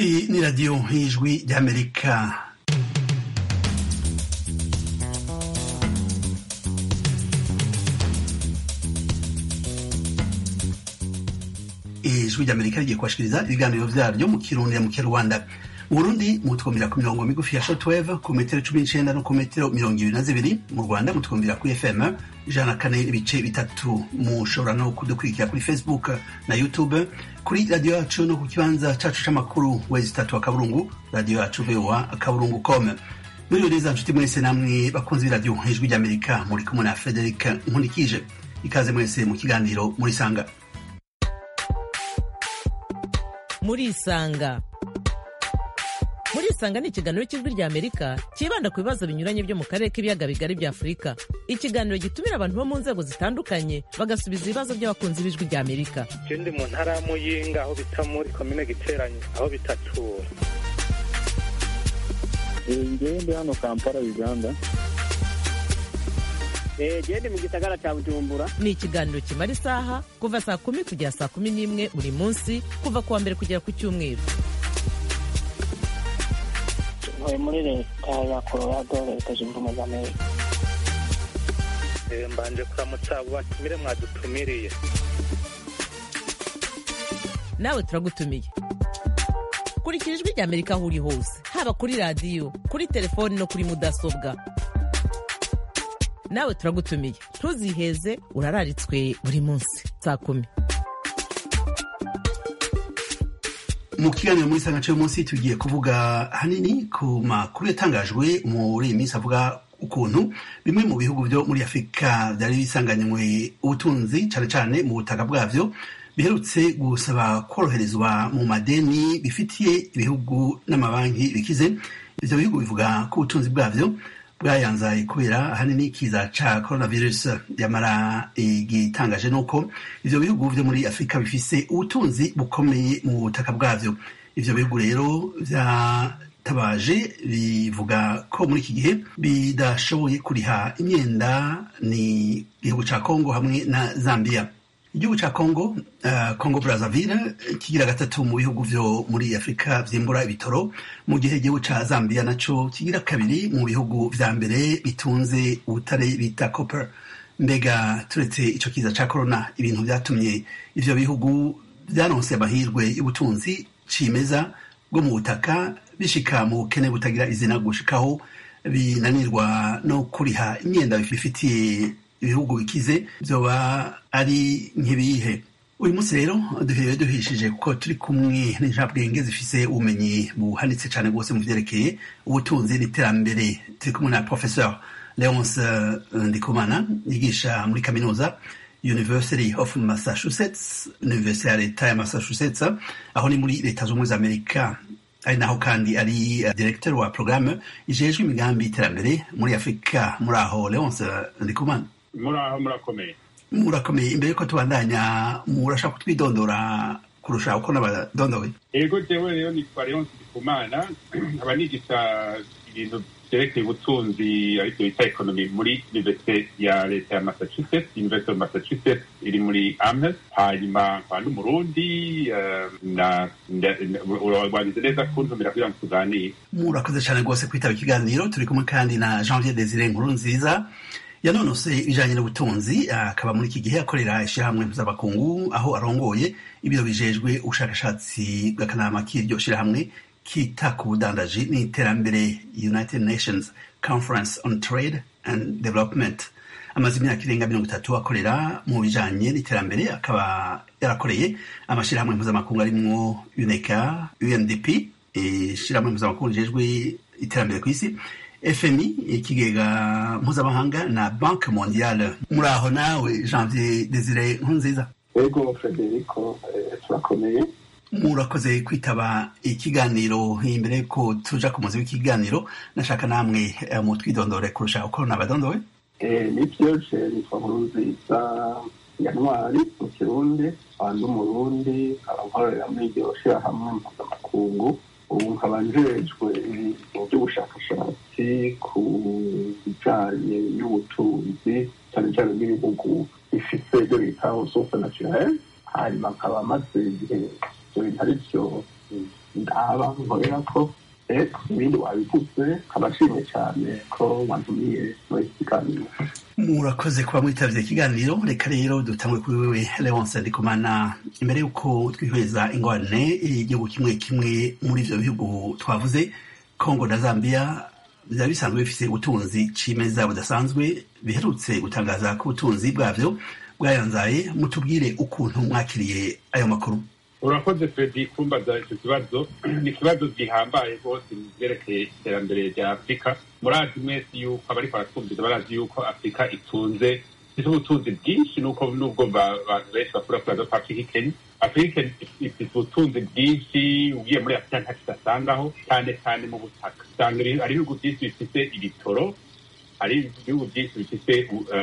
Iyi ni radiyo y'ijwi ry'amerika ijwi ry'amerika rigiye kubashikiriza ibiganiro vyaryo mu kirundi mu kinyarwanda mu burundi mutwumvira ku mirongo migufi ya shortwave ku metero cumi n'icenda no ku metero mirongo ibiri na zibiri mu rwanda mutwumvira kuri fm ijana na kane ibice bitatu mushobora no kudukurikira kuri facebook na youtube kuri radiyo yacu no ku kibanza cacu c'amakuru wezi tatu akaburungu radiyo yacu voa akaburungu com muri neza nshuti mwese namwe bakunzi b'iradiyo ijwi ry'amerika muri kumwe na frederic nkunikije ikaze mwese mu kiganiro muri sanga murisanga murisanga ni ikiganiro cy'ijwi rya amerika cyibanda ku bibazo binyuranye byo mu karere k'ibiyaga bigari bya afurika ikiganiro gitumira abantu bo mu nzego zitandukanye bagasubiza ibibazo by'abakunzi b'ijwi rya amerika je ndi mu ntara ya muyinga aho bita muri komine giteranyi aho bitatura ngewe ndi hano kampala uganda gende mu gisagara cya bujumbura ni ikiganiro kimara isaha kuva saa kumi kugera saa kumi n'imwe buri munsi kuva ku wa mbere kugera ku cyumweru ntuye muri leta ya colorado leta zunze ubumwe za amerika Eh, mbanje kuramutsa abo batumire mwadutumiriye nawe turagutumiye kurikira ijwi rya amerika aho uri hose haba kuri radiyo kuri telefoni no kuri mudasobwa nawe turagutumiye ntuziheze urararitswe buri munsi saa kumi mu kiganiro muri sanga cy'uyu munsi tugiye kuvuga hanini ku makuru yatangajwe muri iyi minsi avuga ukuntu bimwe mu bihugu byo muri afurika byari bisanganywe ubutunzi cyane cyane mu butaka bwabyo biherutse gusaba koroherezwa mu madeni bifitiye ibihugu n'amabanki bikize ibyo bihugu bivuga ko ubutunzi bwabyo bwayanzaye kubera ahanini ikiza ca coronavirus yamara igitangaje nuko ivyo bihugu vyo muri afurika bifise ubutunzi bukomeye mu butaka bwavyo ivyo bihugu rero vyatabaje bivuga ko muri iki gihe bidashoboye kuriha imyenda ni igihugu ca congo hamwe na zambia igihugu ca congo uh, congo brazzaville kigira gatatu mu bihugu vyo muri afurika vyimbura ibitoro mu gihe igihugu ca zambia naco kigira kabiri mu bihugu vya mbere bitunze ubutare bita copper mbega turetse ico kiza ca corona ibintu vyatumye ivyo bihugu vyaronse amahirwe y'ubutunzi cimeza bwo mu butaka bishika mu bukene butagira izina gushikaho binanirwa no kuriha imyenda bifitiye ibihugu bikize vyoba ari nk'ibihe uyu munsi rero duherewe duhishije kuko turi kumwe n'injabwenge zifise ubumenyi buhanitse cane rwose mu vyerekeye ubutunzi n'iterambere turi kumwe na professeur leonce ndikumana yigisha muri kaminuza university of massachusetts university ya leta ya massachusetts aho ni muri leta z'ubumwe za amerika ari naho kandi ari uh, directeur wa programme ijejwe imigambi y'iterambere muri afurika muri aho leonce ndikumana muraho murakomeye murakomeye imbere yuko tubandanya murashaka kutwidondora kurusha uko n'abadondowe ego jewe rero nitwa leonce ndikumana aba nigisha ibintu vyerekeye ubutunzi arivyo bita ekonomi muri universite ya leta ya massachusetts university of massachusetts iri muri amherst hanyuma nkaba n'umurundi eh, na wagize neza kuntumira kugira ngo tuganire murakoze cyane rwose kwitaba ikiganiro turi kumwe kandi na janvier desire nkuru nziza yanonose ibijanye n'ubutunzi akaba muri iki gihe akorera ishirahamwe mpuzamakungu aho arongoye ibiro bijejwe ubushakashatsi bw'akanama k'iryo shirahamwe kita ku budandaji n'iterambere united nations conference on trade and development amaze imyaka irenga mirongo itatu akorera mu bijanye n'iterambere akaba yarakoreye amashirahamwe mpuzamakungu arimwo uneca undp ishirahamwe mpuzamakungu rijejwe iterambere ku isi fmi ikigega mpuzamahanga na banke mondiale muri aho nawe janvier desire nkunziza ego federico eh, turakomeye murakoze kwitaba ikiganiro imbere ko tuja ku muzi w'ikiganiro nashaka namwe eh, mutwidondore kurusha uko nabadondowe Eh, nivyo je nitwa nkurunziza yanwari mu kirundi wandi umurundi nkaba nkorera muri iryo shirahamwe mpuzamakungu ubu nkaba njejwe ibintu by'ubushakashatsi ku bijanye n'ubutunzi cyane cyane n'ibihugu bifise ibyo bita ressource naturelle hanyuma nkaba maze igihe ibyo bintu ari byo ndaba nkorera ko eko ibindi wabivuze abashimye cyane ko wantumiye muri iki kiganiro murakoze kuba mwitavye ikiganiro reka rero dutangwe kuri wewe leonce ndikumana imbere y'uko twihweza ingorane igihugu kimwe kimwe muri ivyo bihugu twavuze congo na zambia byaba bisanzwe bifise ubutunzi cimeza budasanzwe biherutse gutangaza ko ubutunzi bwavyo bwayanzaye mutubwire ukuntu mwakiriye ayo makuru urakoze fredi kumbaza icyo kibazo ni ikibazo gihambaye rwose mu byerekeye iterambere rya afurika murazi mwese yuko abariko baratwumviza barazi yuko afurika itunze ifite ubutunzi bwinshi nuko nubwo abantu benshi bakura kuraza ko afurika ikenya afurika ifite ubutunzi bwinshi ugiye muri afurika nta kidasangaho cyane cyane mu butaka usanga hari ibihugu byinshi bifite ibitoro hari ibihugu byinshi bifite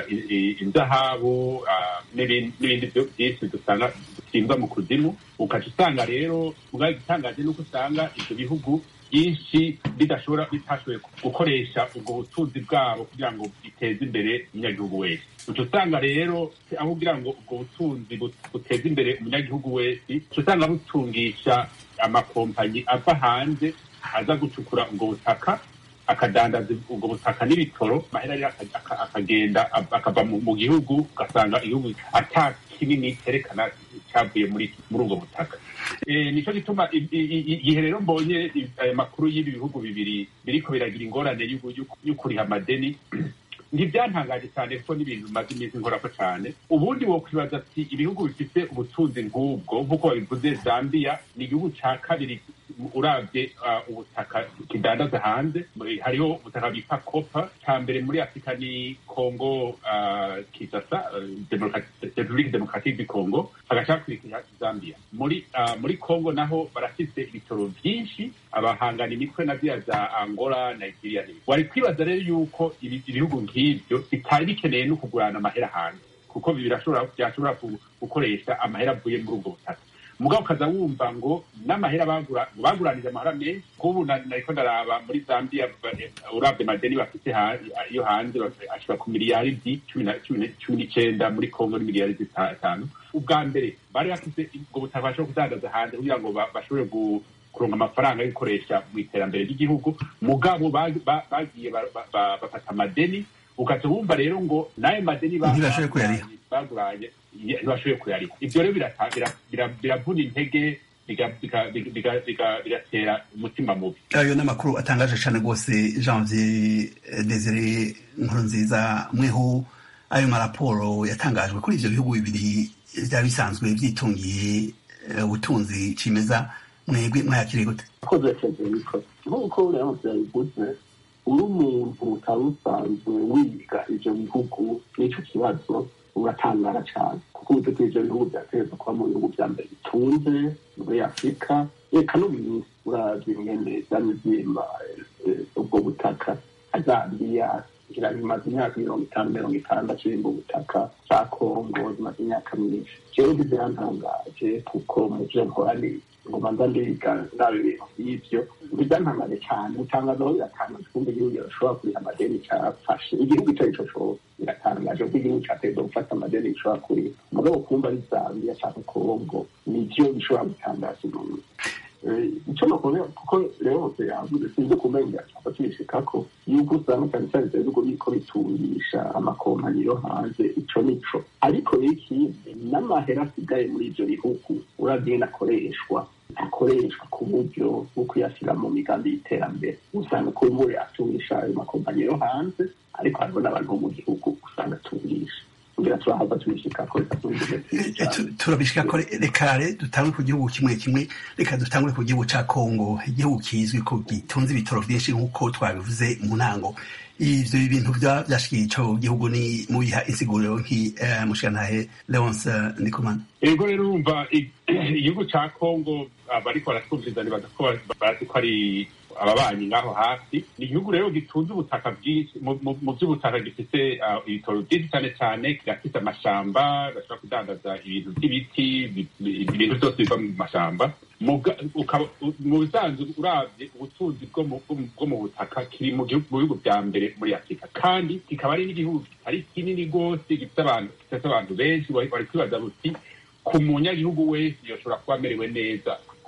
inzahabu n'ibindi byinshi dusanga dusimba mu kuzimu ukaca usanga rero ubwayo igitangaje nuko usanga ibyo bihugu byinshi bidashobora bitashoboye gukoresha ubwo butunzi bwabo kugira ngo biteze imbere umunyagihugu wese uca usanga rero aho kugira ngo ubwo butunzi buteze imbere umunyagihugu wese uca usanga butungisha amakompanyi ava hanze aza gucukura ubwo butaka akadandaza ubwo butaka n'ibitoro mahera rero akagenda akava mu gihugu ugasanga igihugu ata kinini cyerekana cyavuye muri muri ubwo butaka nicyo gituma igihe rero mbonye aya makuru y'ibi bihugu bibiri biriko biragira ingorane yo kuriha amadeni ntibyantangaje cyane kuko n'ibintu bimaze iminsi nkorako cyane ubundi wokwibaza ati ibihugu bifite ubutunzi nk'ubwo nk'uko babivuze zambia ni igihugu cya kabiri urabye ubutaka kidandaza hanze hariho ubutaka bita kopa cya mbere muri afurika ni kongo kisasa repubulika demokaratike du kongo hagacakurikira zambia muri muri kongo naho barafite ibitoro byinshi abahangana imitwe na bya za angola nigeria n'ibindi wari kwibaza rero yuko ibihugu nk'ibyo bitari bikeneye no kugurana amahera hanze kuko byashobora gukoresha amahera avuye muri ubwo butaka mugabo ukaza wumva ngo n'amahera baguranije amahera menshi nk'ubu nariko ndaraba muri zambia urabye madeni bafite iyo hanze ashobora ku miliyaridi cumi n'icenda muri kongo ni miliyaridi zitanu ubwa mbere bari bafite ubwo butaka bashobora kudandaza hanze kugira ngo bashobore kuronka amafaranga yo gukoresha mu iterambere ry'igihugu mugabo bagiye bafata amadeni ukaca wumva rero ngo n'ayo madeni baguranye ntibashoboye kuyariha ibyo rero biravuna intege bigatera umutima mubi ayo ni amakuru atangaje cyane rwose janvier desire nkuru nziza mweho ayo maraporo yatangajwe kuri ibyo bihugu bibiri byaba bisanzwe byitungiye ubutunzi cimeza mwebwe mwayakiriye gute akoze federiko nk'uko rero byabivuze uri umuntu utari usanzwe wiga ibyo bihugu n'icyo kibazo uratangara cyane kuko ubu tuzi ibyo bihugu byategereza kuba mu bihugu bya mbere bitunze muri afurika reka no mu isi uravye ingene vyamye vyimba ubwo butaka azambiya ngira bimaze imyaka mirongo itanu mirongo itandatu bimba ubutaka za kongo zimaze imyaka myinshi jewe ntibyantangaje kuko mu vyo nkora ni ngoma nza ndiga ndaba ibintu vy'ivyo ntibyantangaje cyane gutangaza aho biratangaje kumva igihugu kirashobora kuriha amadeni cyafashe igihugu ico arico cose biratangaje kuko igihugu categerezwa gufata amadeni gishobora kuriha mugabo kumva ari zambia canke kongo nivyo bishobora gutangaza umuntu icyo nakubwira kuko rero yavuze sinzi kumenya cyangwa tubishikako yuko usanga cyane cyane ibyo bihugu biriko bitungisha amakompanyi yo hanze ico nico ariko rero ikindi n'amahera asigaye muri ivyo bihugu uragenda akoreshwa akoreshwa ku buryo bwo kuyashyira mu migambi y'iterambere usanga ko ubu yatungisha ayo makompanyi yo hanze ariko hariho n'abantu bo mu gihugu usanga atungisha kugira turahava tubishikako turabishikako reka dutangure ku gihugu kimwe kimwe reka dutangure ku gihugu ca kongo igihugu kizwi ko gitunze ibitoro vyinshi nk'uko twabivuze mu ntango ivyo bintu vyashikiye ico gihugu ni mubiha insiguriro nk'umushikantahe leonce ndikumana ego rero urumva igihugu ca kongo abariko baratwumviriza nibaza ko bazi ko ari ababanyi ngaho hafi ni igihugu rero gitunze ubutaka bwinshi mu by'ubutaka gifite ibitoro byinshi cyane cyane kirafite amashamba bashobora kudandaza ibintu by'ibiti ibintu byose biva mu mashamba mu bisanzwe urabye ubutunzi bwo mu butaka kiri mu bihugu bya mbere muri afurika kandi kikaba ari n'igihugu kitari kinini rwose gifite abantu benshi bari kwibaza buti ku munyagihugu wese yoshobora kuba amerewe neza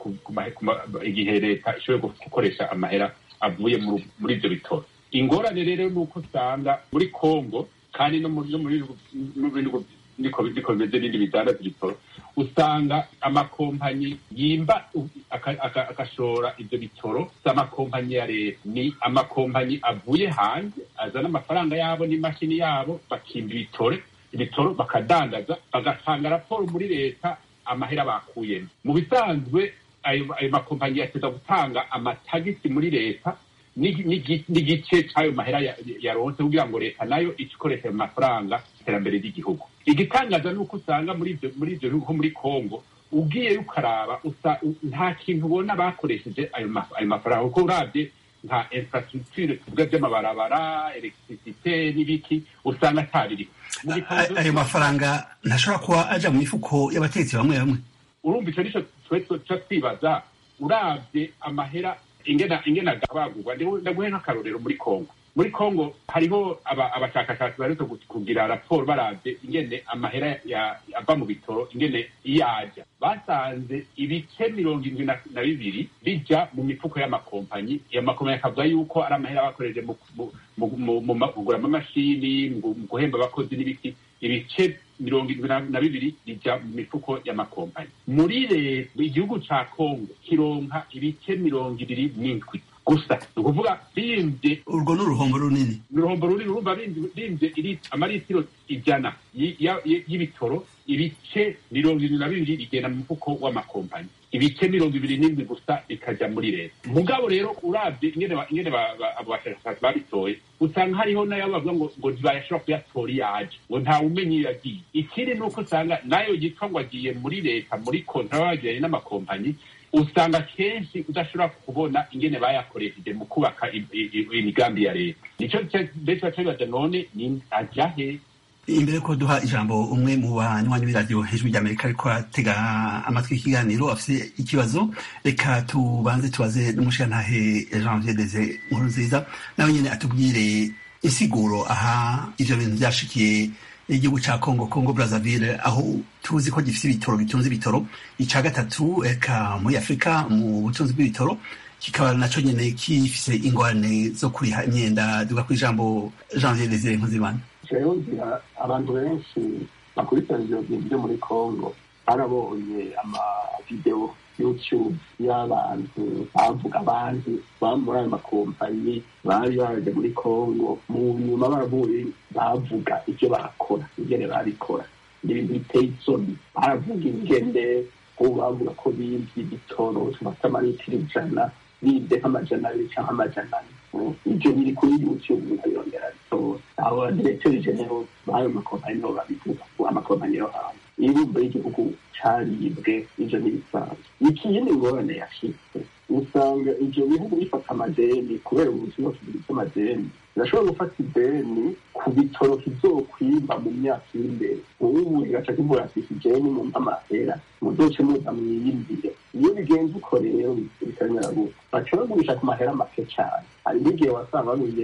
ku- ku mahe- ku ma- igihe leta ishoboye gukoresha amahera avuye muri muri ibyo bitoro ingorane rero ni uko usanga muri congo kandi no muri no muri no muri bihugu niko niko bimeze n'ibindi bidandaza ibitoro usanga amakompanyi yimba u- aka- aka- agashora ibyo bitoro si amakompanyi ya leta ni amakompanyi avuye hanze azana amafaranga yabo n'imashini yabo bakimba ibitore ibitoro bakadandaza bagatanga raporo muri leta amahera bakuyemo mu bisanzwe ayo ayo makompanyi yateza gutanga amatagisi muri leta n'igi- n'igi- n'igice cy'ayo mahera ya- yaronse kugira ngo leta nayo ice ikoresha ayo mafaranga iterambere ry'igihugu igitangaza ni uko usanga muri ibyo muri ibyo bihugu nko muri congo ugiye ukaraba usa u- nta kintu ubona bakoresheje ayo ma- ayo mafaranga kuko urabye nka infrastructure tuvuga by'amabarabara electricité n'ibiki usanga atabiri Mu bitabo A- ayo mafaranga ntashobora kuba aja mu mifuko y'abategetsi bamwe bamwe urumva icyo nicyo twe tuca twibaza urabye amahera ingena ingena agabagurwa ndaguhe nk'akarorero muri congo muri congo hariho aba- abashakashatsi baretse kugira raporo barabye ingene amahera ya- ava mu bitoro ingene yaja basanze ibice mirongo indwi na na bibiri bija mu mifuko y'amakompanyi iyo makompanyi akavuga yuko ari amahera bakoreje mu mu- mu- mu- mu ma- kugura amamashini mu mu guhemba abakozi n'ibiki ibice mirongo indwi na- na bibiri bija mu mifuko y'amakompanyi muri leta igihugu ca kongo kironka ibice mirongo ibiri n'indwi gusa ni ukuvuga bimvye urwo ni uruhombo runini uruhombo runini urumva bimvye iri amaritiro ijana y- ya- y- y'ibitoro ibice mirongo irindwi na bibiri bigenda mu mufuko w'amakompanyi ibice mirongo ibiri n'indwi gusa bikaja muri leta mugabo rero urabye ingene ba- ingene ba- ba- abo bashakashatsi babitoye usanga hariho nayo bavuga ngo ngo ntibayashobora kuyatora iyo aje ngo ntawe umenya iyo yagiye ikindi ni uko usanga nayo yitwa ngo agiye muri leta muri kontra bagiranye n'amakompanyi usanga kenshi udashobora kubona ingene bayakoresheje mu kubaka i- i- i- imigambi ya leta nico benshi baca bibaza none ni aja he imbere ko duha ijambo umwe mu banywanyi b'iradiyo hejuru ry'amerika ariko atega amatwi ikiganiro afite ikibazo reka tubanze tubaze n'umushirantahe janvier deze nkuru nziza nawe nyine atubwire insiguro aha ivyo bintu vyashikiye igihugu ca congo congo brazzaville aho tuzi ko gifise ibitoro bitunze ibitoro ica gatatu eka muri afurika mu butunzi bw'ibitoro kikaba naco nyene gifise ingorane zo kuriha imyenda duga kw'ijambo janvier deze nkuzimana rero ngira abantu benshi bakurikirana ibyo bintu byo muri congo barabonye amavidewo youtube y'abantu bavuga abandi baba muri ayo makompanyi bari baje muri congo mu nyuma baravuye bavuga ibyo barakora ingene barikora n'ibintu biteye isoni baravuga ingene ubu bavuga ko bimvye ibitoro tubafite amaritiro ijana bibye nk'amajana abiri cyangwa amajana ane ibyo biri kuri youtube nkayongera bitora abo diregiteri genero b'ayo makompanyi nibo babivuga amakompanyi yo hanze irumva y'igihugu caribwe ivyo n'ibisanzwe ikindi ngorane yashitse usanga ivyo bihugu bifata amadeni kubera ubuzima bufite amadeni birashobora gufata ideni ku bitoro kizokwimba mu myaka iri imbere ubu kigaca kivuga ati ideni mu mpamahera muzoce muza mwiyimbire iyo bigenze uko rero bikamera gutya baca bagurisha ku mahera make cyane hari n'igihe wasanga baguriye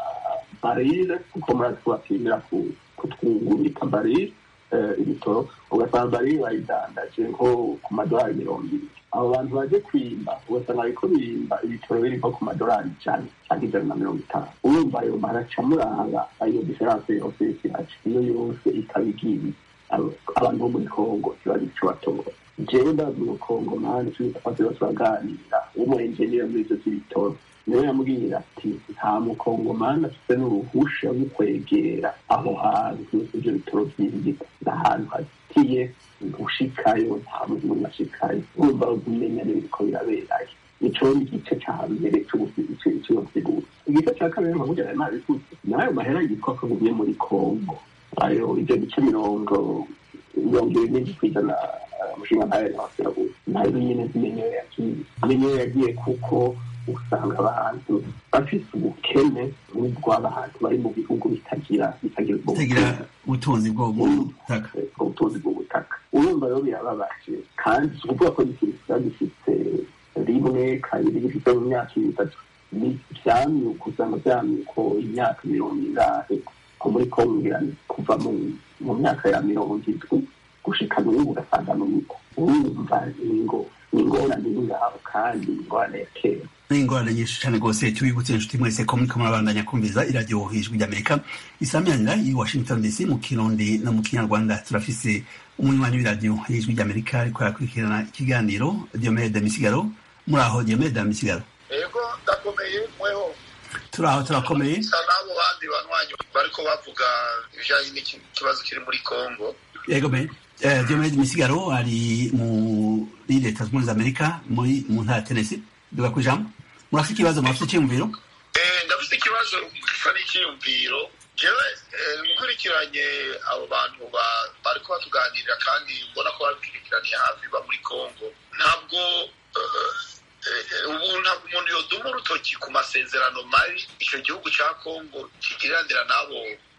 barire kuko murazi kubapimira kutwungurika barire ibitoro ugasanga barire bayidandaje nko ku madolari mirongo ibiri abo bantu baje kwimba ugasanga bariko birimba ibitoro biri nko ku madolari ijana cyangwa ijana na mirongo itanu urumva ayo maraca muranga ayo diferanse yose y'ikiraca iyo yose ikaba igiye abantu bo muri kongo kibazo ico batora jewe ndazi mu kongo mani tubitafate turaganira w'umuenjeniyeri muri ivyo vy'ibitoro niwe yambwira ati nta mukongomani afite n'uruhusha rwo kwegera aho hantu ivyo bitoro vyinjika ni ahantu hazitiye gushikayo nta muntu n'umwe ashikayo urumva kumenya n'ibiriko biraberayo ico ni igice ca mbere c'iyo nsiguro igice ca kabiri nkavuga nayo nabivuze nayo mahera yitwa ko agumye muri kongo ayo ivyo bice mirongo mirongo ibiri n'indwi kw'ijana umushinga ntayo yabasiraguye nayo nyene zimenyewe yagiye zimenyewe yagiye kuko usanga abantu bafise ubukene bw'abantu bari mu bihugu bitagira bitagira ubutunzi bwo butaka ubutunzi bw'ubutaka urumva rero birababaje kandi si ukuvuga ko gifite gifite rimwe kabiri gifite mu myaka itatu ni vyamyuka usanga vyamyuko imyaka mirongo ingahe ko muri kongo kuva mu myaka ya mirongo indwi gushika n'ubu ugasanga n'uko urumva ingo ingorane iri ngaho kandi ingorane ya kera ingorane nyinshi cyane rwose tubibutse inshuti mwese ko muriko murabandanya kumviriza iradiyo ijwi ry'amerika isamiranyira i washington dc mu kirundi no mu kinyarwanda turafise umunywanyi w'iradiyo y'ijwi ry'amerika ariko arakurikirana ikiganiro diomede misigaro muri aho diomede misigaro yego ndakomeye mweho turi aho turakomeye sa n'abo bandi banywanyi bariko bavuga ibijanye n'ikibazo kiri muri congo yego me eh, diomede misigaro ari muri leta zunze ubumwe za amerika muri mu ntara ya tennessee duga ku ijambo murafite ikibazo murafite icyiyumviro Eh, ndafite ikibazo gisa n'icyiyumviro jewe eh, nkurikiranye abo bantu ba- bariko batuganirira kandi mbona ko babikurikiraniye hafi ba muri congo ntabwo eh, eh, ubu ntabwo umuntu yoduma urutoki ku masezerano mabi icyo gihugu ca congo kigiriranira n'abo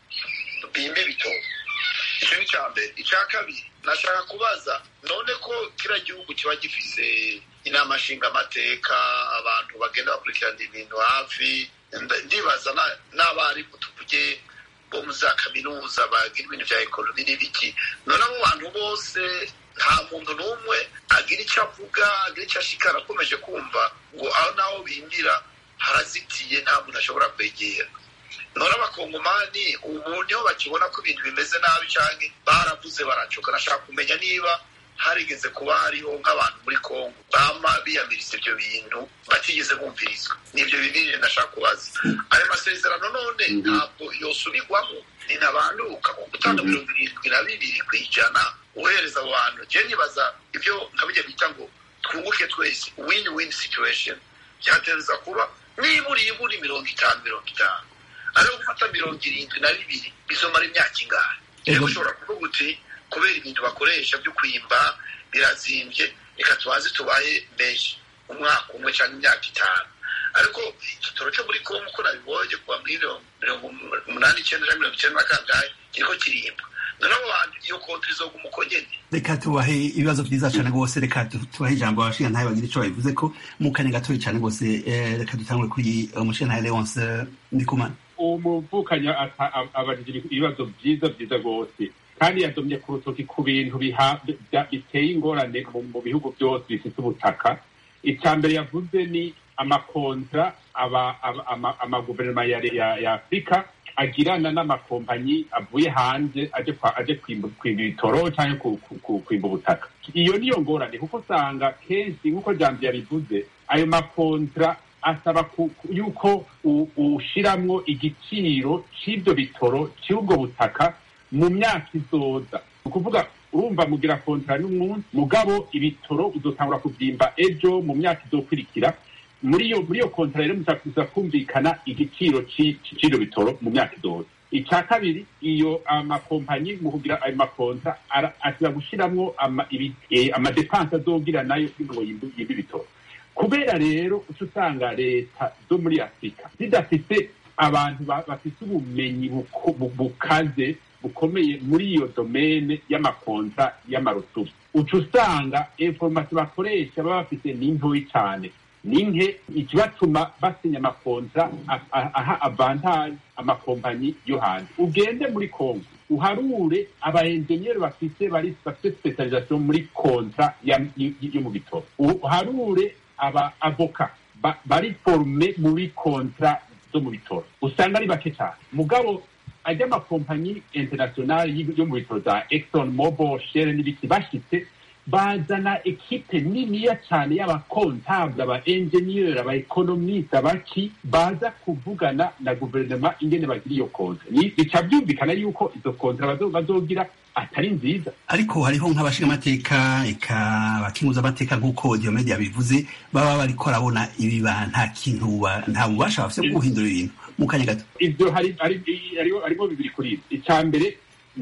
bimba ibitoro icyo ni icya mbere icya kabiri nashaka kubaza none ko kiriya gihugu kiba gifise inama nshingamateka abantu bagenda bakurikirana ibintu hafi nda- ndibaza na- n'abarimu tuvuge bo mu za kaminuza bagira ibintu bya ekonomi n'ibiki none abo bantu bose nta muntu n'umwe agira icyo avuga agira icyo ashikara akomeje kumva ngo aho naho bimbira harazitiye nta muntu ashobora kwegera none abakongomani ubu niho bakibona ko ibintu bimeze nabi cyane baravuze baracoka nashaka kumenya niba harigeze kuba hariho nk'abantu muri kongo bama biyamiriza ibyo bintu batigeze bumvirizwa nibyo bibiri nashaka kubaza ayo masezerano none ntabwo yosubirwamo ni ntabanduka ku gutanga mirongo irindwi na bibiri ku ijana uhereza abo bantu je nibaza ibyo nkabijya bita ngo twunguke twese win win situation byatereza kuba nibura ibura mirongo itanu mirongo itanu ariho gufata mirongo irindwi na bibiri bizomara imyaka ingahe rero ushobora kuvuga uti kubera ibintu bakoresha byo kwimba birazimbye reka tubanze tubaye menshi umwaka umwe cyangwa imyaka itanu ariko igitoro cyo muri kongo uko nabibonye kuva muri mirongo umunani icyenda na mirongo icyenda na kangahe kiriko kirimba noneho abo bantu iyo konti izoguma uko nyene reka tubahe ibibazo byiza cyane rwose reka tu- tubahe ijambo abashinga ntayo bagira icyo babivuze ko mu kanya gatoya cyane rwose eh, reka dutangure kuri umushinga ntayo leonce ndikumana umuvukanyi ata- ab- abajije ibibazo byiza byiza rwose kandi yadomye ku rutoki ku bintu biha- bya- biteye ingorane mu mu bihugu byose bifite ubutaka icya mbere yavuze ni amakontra aba- aba- ama- amaguverinoma ya ya- ya afurika agirana n'amakompanyi avuye hanze aje kwa- aje kwimba kwimba ibitoro cyangwa ku- ku- ku- kwimba ubutaka iyo niyo ngorane kuko usanga kenshi nk'uko jambo yabivuze ayo makontra asaba ku- ku- yuko u- ushiramwo igiciro c'ivyo bitoro c'ubwo butaka mu myaka izoza ni ukuvuga urumva mugira kontra n'umunsi mugabo ibitoro uzotangura kuvyimba ejo mu myaka izokurikira muri iyo muri iyo kontra rero muzakuza kumvikana igiciro ci- ci- c'ivyo bitoro mu myaka izoza icya kabiri iyo amakompanyi mu kugira ayo makontra ara- ashobora gushiramwo ama- ibi- eh, amadepanse azogira nayo kugira ngo yimbe yimbe ibitoro kubera rero uca usanga leta zo muri afurika zidafite abantu ba- bafite ubumenyi buko- bu- bukaze bukomeye muri iyo domene y'amakonta y'amarutubi uca usanga informasi bakoresha baba bafite ni ntoyi cyane ni nke ikibatuma basinya amakonta a- a- aha avantage amakompanyi yo hanze ugende muri kongo uharure abaenjeniyeri bafite bari bafite specialisation muri kontra ya- y- yo mu bitoro uharure aba avoka ba- bari forume muri kontra zo mu bitoro usanga ari bake cyane mugabo ajya amakompanyi internationale y- yo mu bitoro za exxon mobil shell n'ibiki bashitse bazana ekipe niniya cyane y'abakontable aba enjeniyeri aba ekonomiste abaki baza kuvugana na guverinoma ingene bagira iyo kontra Ni- bica byumvikana yuko izo kontra bazo- bazogira atari nziza ariko hariho nk'abashingamateka eka abakinguzamateka nk'uko diomede yabivuze baba bariko barabona ibiba nta kintu ba- nta bubasha bafite bwo guhindura ibintu mu kanya gato ibyo hari hari- hariho harimo bibiri kuri ibi icya mbere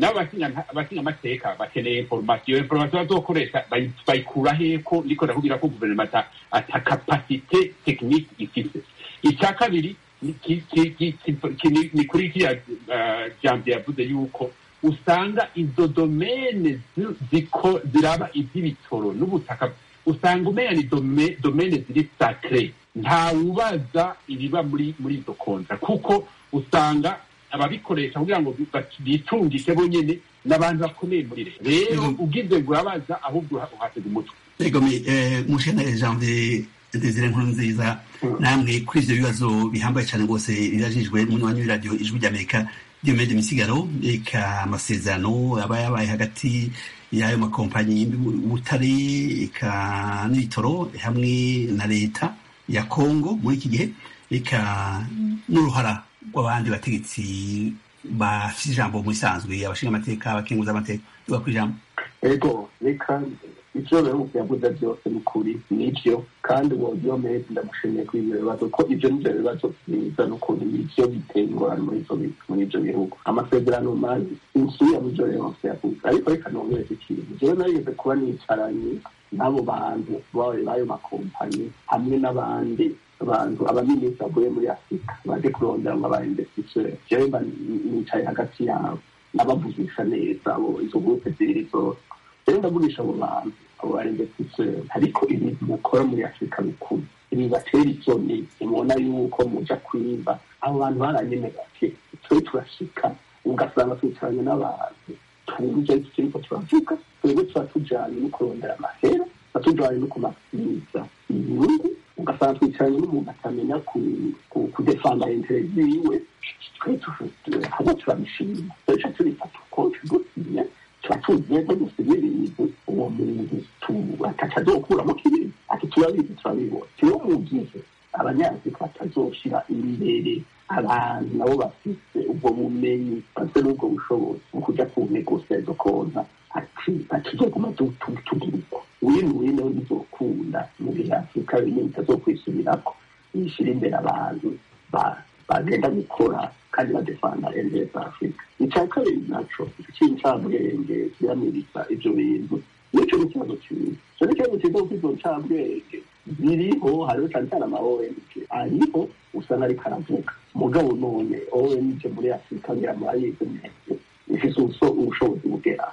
n'abakinyamateka bakeneye inforomasiyo iyo inforomasiyo bazokoresha bayi- bayikura heko niko ndakubwira ko guverinoma ata ata kapasite tekinike ifite icya kabiri ni ki- ki- ki- ki- ki- ni- ni kuri kiriya eh, jambo yavuze yuko usanga izo domene zi- ziko- ziraba iby'ibitoro n'ubutaka usanga umenya ni dome- domene ziri sacre nta wubaza ibiba muri muri izo kontra kuko usanga ababikoresha kugira ngo bitungike bonyene n'abantu bakomeye muri leta rero ugize ngo urabaza ahubwo uhatega umutwe ego mushana janvier desire nkuru nziza namwe kuri ivyo bibazo bihambaye cyane rwose birajijwe n'umunywanyi w'iradiyo ijwi ry'amerika diomede misigaro eka amasezerano aba yabaye hagati y'ayo makompanyi y'ubutare eka n'ibitoro hamwe na leta ya kongo muri iki gihe eka n'uruhara rw'abandi bategetsi bafite ijambo mu isanzwe abashinga amateka abakenguza amateka tuba ku ijambo ego reka ivyo bihugu yavuze byose ni ukuri nivyo kandi uwo diomede ndamushimiye kuri ivyo bibazo ko ivyo nivyo bibazo vyiza n'ukuntu nivyo biteye ingorane muri ivyo bihugu amasezerano mabi insuya muvyo yose yavuze ariko reka nongereze ikintu jewe narigeze kuba nicaranye n'abo bantu b'ayo makompanyi hamwe n'abandi abantu abaminisitiri bavuye muri afurika baje kurondera ngo aba investisseur jewe mba nicaye hagati yabo nabavugisha neza abo izo gurupe zibiri zose rero ndavugisha abo bantu abo ba investisseur ariko ibintu mukora muri afurika bikuru ibi batera isoni mubona yuko muja kwiba abo bantu baranyemera ati twe turashika ugasanga twicaranye n'abantu twumva ivyo turiko turavuga twebwe tuba tujanye no kurondera amahera tuba tujanye no kumasiza inyungu ugasanga twicaranye n'umuntu atamenya kudefanda intere ziwe twe haba turabishima ejo turifata uko tugusinya tuba tuzi neza gusinya ibintu uwo muntu ataca azokuramo kibiri ati turabizi turabibona rero mu gihe abanyafurika batazoshira imbere abantu nabo bafite ubwo bumenyi bafite n'ubwo bushobozi bwo kuja ku negosiyo zo konta ati atuzoguma tugirwa wino wino bizokunda mu gihe afurika bimwe bitazokwisubirako yishira imbere abantu bagenda gukora kandi badefanda endeye za afurika icya kabiri naco c'incabwenge kiramiriza ivyo bintu nico ni ikibazo cyiza ico ni ikibazo cyiza kuko izo ncabwenge ziriho hariho cane cane ama ong ariho usanga ariko aravuga mugabo none ong muri afurika ngira murayizi neza ifise ubushobozi bugera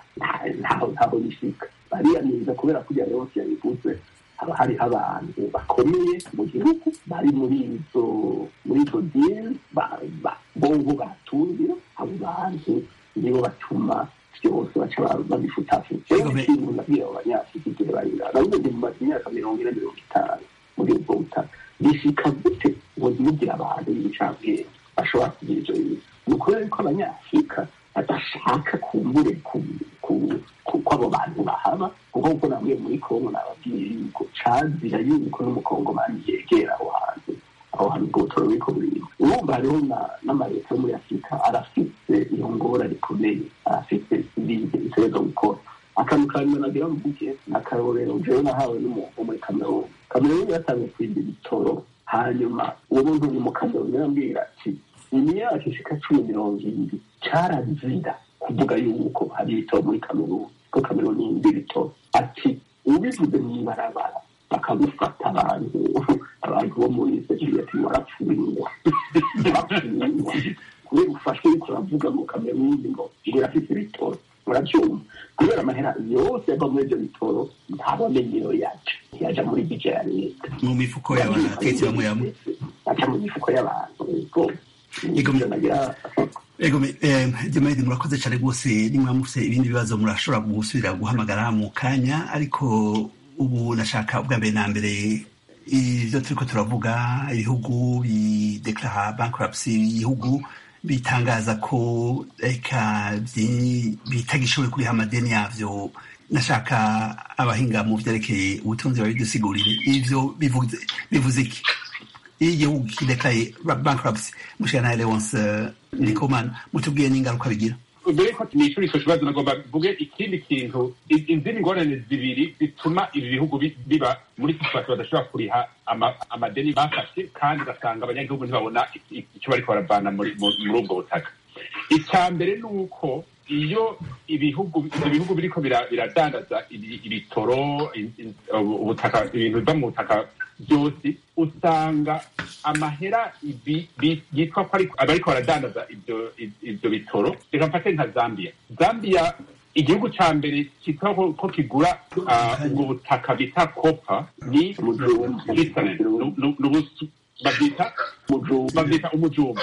ntaho bishika bariyamiriza kubera kugira yose yabivuze haba hariho abantu bakomeye mu gihugu bari muri izo muri izo dini bongo batungira abo bantu nibo batuma byose baca babifutafuta rero ikintu nabwira abo banyafurika igihe barira nabuze ndi mumaze imyaka mirongo ine mirongo itanu muri ubwo butaka bishika gute ngo ntibugire abantu b'incabwenge bashobora kugira ivyo bintu ni ukubera yuko abanyafurika badashaka kumbure ko abo bantu bahaba kuko kuko namwe muri kongo nababwiye yuko cazira yuko n'umukongomani yegera aho hantu aho hantu ubwo butoro buriko burimo urumva hariho n'amaleta yo muri afurika arafise iyo ngora rikomeye arafise ibintu bitegerezwa gukora akantu ka nyuma nagira mvuge n'akarorero jewe nahawe n'umuntu muri kameruni kameruni yatangiye kwimba ibitoro hanyuma uwo muntu uri mu kameruni arambwira ati imyaka ishika cumi mirongo ibiri carazira kuvuga yuko hari ibitoro muri kameruni ko kameruni yimba ibitoro ati ubivuze mw'ibarabara bakagufata abantu abantu bo muri sekirite ati warapfuringwa warapfuringwa kubera ufashwe uriko uravuga ngo kameruni ngo ngo irafise ibitoro urabyumva kubera amahera yose ava muri ibyo bitoro ntabamenye iyo yaca yaja muri bije ya leta mu mifuko y'abantu abategetsi bamwe bamwe aca mu mifuko y'abantu ego demedi murakoze cyane rwose nimba mufite ibindi bibazo murashobora gusubira guhamagara mu kanya ariko ubu nashaka ubwa mbere na mbere ibyo turiko turavuga ibihugu bideklara bankruptcy ibihugu bitangaza ko reka bitagishoboye kuriha amadeni yavyo nashaka abahinga mu vyerekeye ubutunzi babidusigurire ivyo bivuze iki iyo igihugu kidekaye bankruptcy mushikana Leonce Ndikumana mutubwiye n'ingaruka bigira mbere ko nishura ico kibazo nagomba mvuge ikindi kintu izindi ngorane zibiri zituma ibi bihugu biba muri situation badashobora kuriha amadeni bafashe kandi ugasanga abanyagihugu ntibabona icyo bariko baravana muri ubwo butaka icya mbere ni uko iyo ibihugu ibyo bihugu biriko biradandaza ibitoro ubutaka ibintu biva mu butaka byose usanga amahera yitwa ko abariko baradandaza ibyo bitoro reka mfate nka zambia zambia igihugu ca mbere cyitwa ko kigura ubwo butaka bita kopa ni babyita babyita umujumba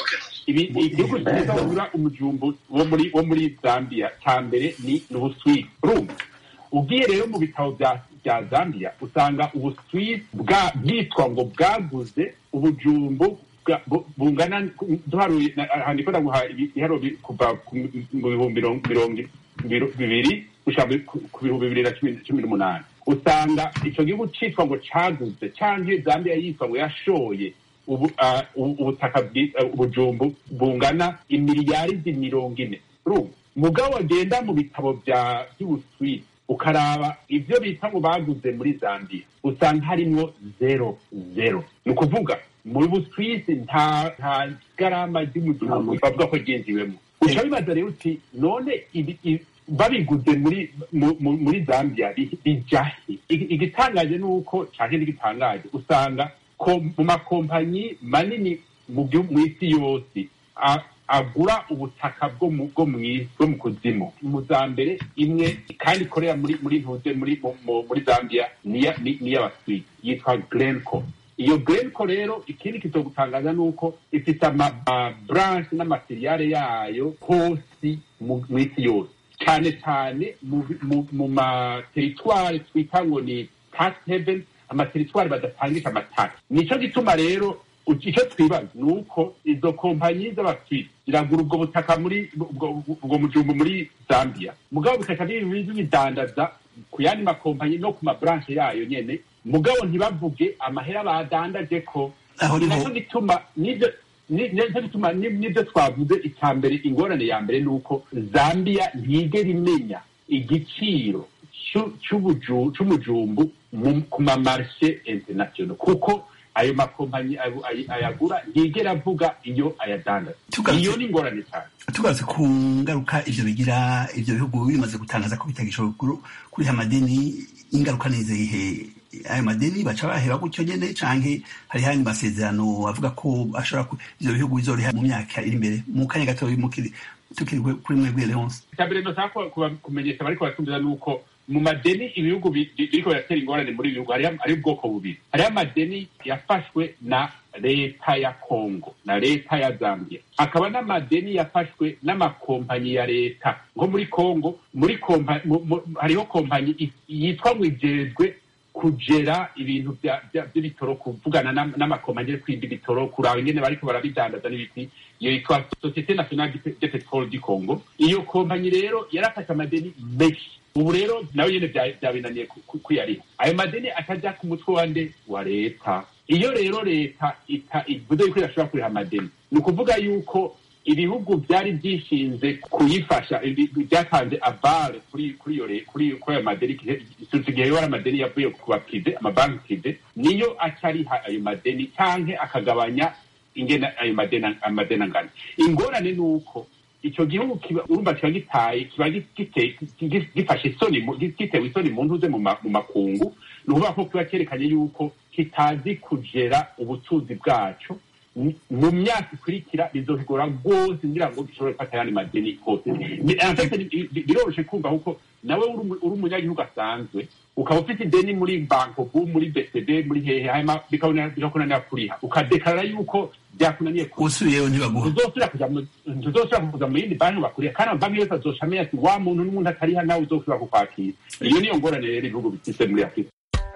ibi igihugu cyiza wabura umujumbu wo muri wo muri zambia cya mbere ni ni ubuswisi urumva ugiye rero mu bitabo bya bya zambia usanga ubuswisi bwa bwitwa ngo bwaguze ubujumbu bwa- bu- bungana duharuye na- aha ndiko ndaguha ibi- ibiharuro bi- kuva ku mi- mu bihumbi mirongo mirongo biro- bibiri gushika mu- ku ku bihumbi bibiri na cumi cumi n'umunani usanga ico gihugu citwa ngo caguze canke zambia yitwa ngo yashoye ubu- ah, ubu- ubutaka bwi- ah, ubujumbu bungana imiliyaridi mirongo ine urumva mugabo wagenda mu bitabo bya by'ubuswisi ukaraba ibyo bita ngo baguze muri zambia usanga harimwo zero zero ni ukuvuga muri buswisi nta nta garama ry'umujumbu bavuga ko ryinjiwemo uca bibaza rero uti none ibi- ibi- babiguze muri mu- mu- muri zambia bi- bijahe Igi- igitangaje ni uko canke n'igitangaje usanga ko mu makompanyi manini mu gihugu mu isi yose a- agura ubutaka bwo mu bwo mu isi bwo mu kuzimu mu za mbere imwe kandi ikorera muri muri ntuze muri mu- mu- muri zambia niya ni- niy'abaswisi yitwa glenco iyo glenco rero ikindi kitogutangaza ni uko ifite amabranche n'amaseriyare yayo hose mu mu isi yose cyane cyane mu mu- mu materitware twita ngo ni tax heaven amateritwari badatangisha amataka nico gituma rero u- icyo twibaza ni uko izo kompanyi z'abaswisi ziragura ubwo butaka muri ubwo ubwo mujumbu muri zambia mugabo bikaca bibi bidandaza ku yandi makompanyi no ku mabranche yayo nyene mugabo ntibavuge amahera badandaje ko Aho niho- nacyo gituma nibyo ni- nicyo gituma ni- nibyo twavuze icya mbere ingorane ya mbere ni uko zambia ntigera imenya igiciro c'u- c'ubuju- c'umujumbu mu- ku mamarshe international kuko ayo makompanyi ayo- ayo- ayagura ntigera avuga iyo ayadandaza Tugarutse- iyo ni ingorane cyane tugarutse ku ngaruka ivyo bigira ivyo bihugu bimaze gutangaza ko bitagishoboye kuru- kuriha amadeni ingaruka ni izihe ayo madeni baca baheba gutyo nyene canke hariho ayandi masezerano avuga ko ashobora ku- ivyo bihugu bizoriha mu myaka iri imbere mu kanya gato mukiri tukiri kuri mwebwe leonce icya mbere ndashaka kuba- kuba- kumenyesha bariko baratumvira ni uko mu madeni ibihugu bi- bi- biriko biratera ingorane muri ibi bihugu hariho hariho ubwoko bubiri hariho amadeni yafashwe na leta ya congo na leta ya zambia hakaba n'amadeni yafashwe n'amakompanyi ya leta nko muri congo muri kompa, mu, mu, hariho kompanyi i- yitwa ngo ijejwe kugera ibintu bya- bya- by'ibitoro kuvugana n'am- n'amakompanyi yo kwimba ibitoro kuraba ingene bariko barabidandaza n'ibiti iyo yitwa societe nationale de de petrole du congo iyo kompanyi rero yarafashe amadeni menshi ubu rero nawe nyene bya- byabinaniye ku- ku- kuyariha ayo madeni ataja ku mutwe wa nde wa leta iyo rero leta ita- ivuze yuko idashobora kuriha amadeni ni ukuvuga yuko ibihugu byari byishinze kuyifasha ibi- byatanze avare kuri kuri iyo re- kuri kuri ayo madeni icyo gihe wari amadeni yavuye ku baprive amabanki prive niyo aca ariha ayo madeni canke akagabanya ingene ayo madeni amadeni angana ingorane ni uko icyo gihugu kiba urumva kiba gitaye kiba gite- gi- gifashe isoni mu- gitewe isoni mu ntuze mu ma- mu makungu ni ukuvuga ko kiba cyerekanye yuko kitazi kugera ubutunzi bwacu Ni- mu myaka ikurikira bizohigora rwose ngira ngo gishobore gufata ayandi madeni hose Ni- en fait, bi- bi- biroroshe kumva kuko nawe uri umu- uri umunyagihugu asanzwe ukaba ufite ideni muri bankobu muri bcd muri hehe hanyuma bikabona- bikakunanira kuriha ukadekarara yuko byakunaniye kuriha usubiyeyo ntibaguha ntuzosubira kuja mu ntuzosubira kuza mu yindi banki bakuriye kandi amabanki yose azoca amenya ati wa muntu n'umuntu atariha nawe uzosubira kukwakira iyo niyo ngorane rero ibihugu bifise muri afurika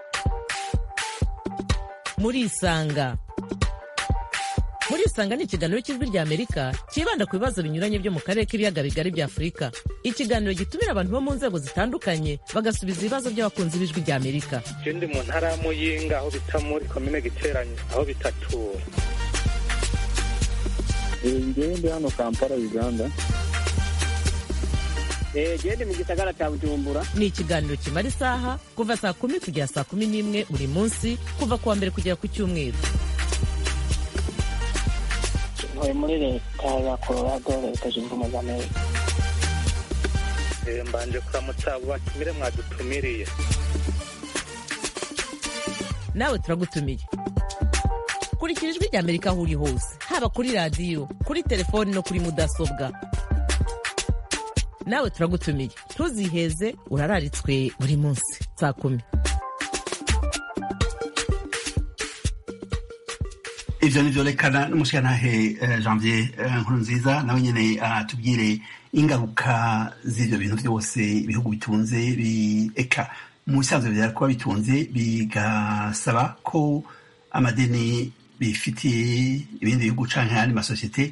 murisanga murisanga ni ikiganiro cy'ijwi rya amerika cyibanda ku bibazo binyuranye byo mu karere k'ibiyaga bigari bya afurika ikiganiro gitumira abantu bo mu nzego zitandukanye bagasubiza ibibazo by'abakunzi b'ijwi rya amerika je ndi mu ntara ya muyinga aho bita muri komine giteranye aho bitatura ngewe ndi hano kampala uganda gende mu gisagara cya bujumbura ni ikiganiro kimara isaha kuva saa kumi kugera saa kumi n'imwe buri munsi kuva ku wa mbere kugera ku cyumweru ntuye muri leta ya colorado leta zunze ubumwe za amerika Eh, mbanje kuramutsa abo batumire mwadutumiriye nawe turagutumiye kurikira ijwi rya amerika aho uri hose haba kuri radiyo kuri telefoni no kuri mudasobwa nawe turagutumiye ntuziheze urararitswe buri munsi saa kumi ivyo nivyo rekana n'umushirantahe eh, janvier eh, nkuru nziza nawe nyene atubwire ingaruka z'ivyo bintu vyose ibihugu bitunze bi- eka mu bisanzwe vyari kuba bitunze bigasaba ko amadeni bifitiye ibindi bihugu canke ayandi masosiyete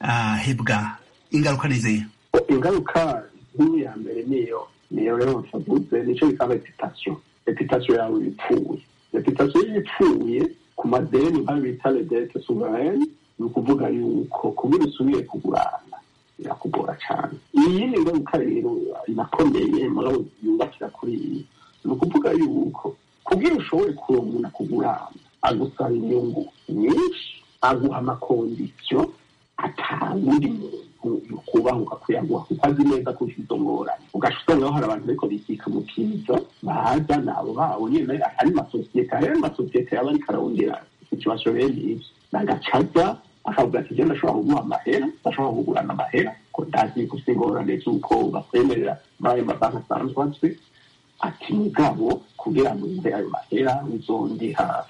ahebwa ingaruka nizeye ingaruka nk'iyi ya mbere niyo niyo rero mfavuze nicyo bita reputasiyo reputasiyo yawe ipfuye reputasiyo iyo ipfuye ku madeni nkayo bita redete souveraine ni ukuvuga yuko kugira usubire kugurana birakugora cyane iyindi ngaruka rero inakomeye murabo yubakira kuri iyi ni ukuvuga yuko kugira ushobore kurongora kugurana agusaba inyungu nyinshi aguha amakondisiyo atawundi muntu kubahuka kuyaguha kuko azi neza ko ufite izo ngorane ugaca usangaho hari abantu ariko bikika mu kiza baza nabo babo nyine ari masosiyete hari amasosiyete yaba ariko ararondera ikibazo bene ibyo nagacaza akavuga ati genda ashobora kuguha amahera ashobora kugurana amahera ko ndazi gusa ingorane z'uko bakwemerera muri ayo mabanki asanzwe azwi ati mugabo kugira ngo umve ayo mahera uzondiha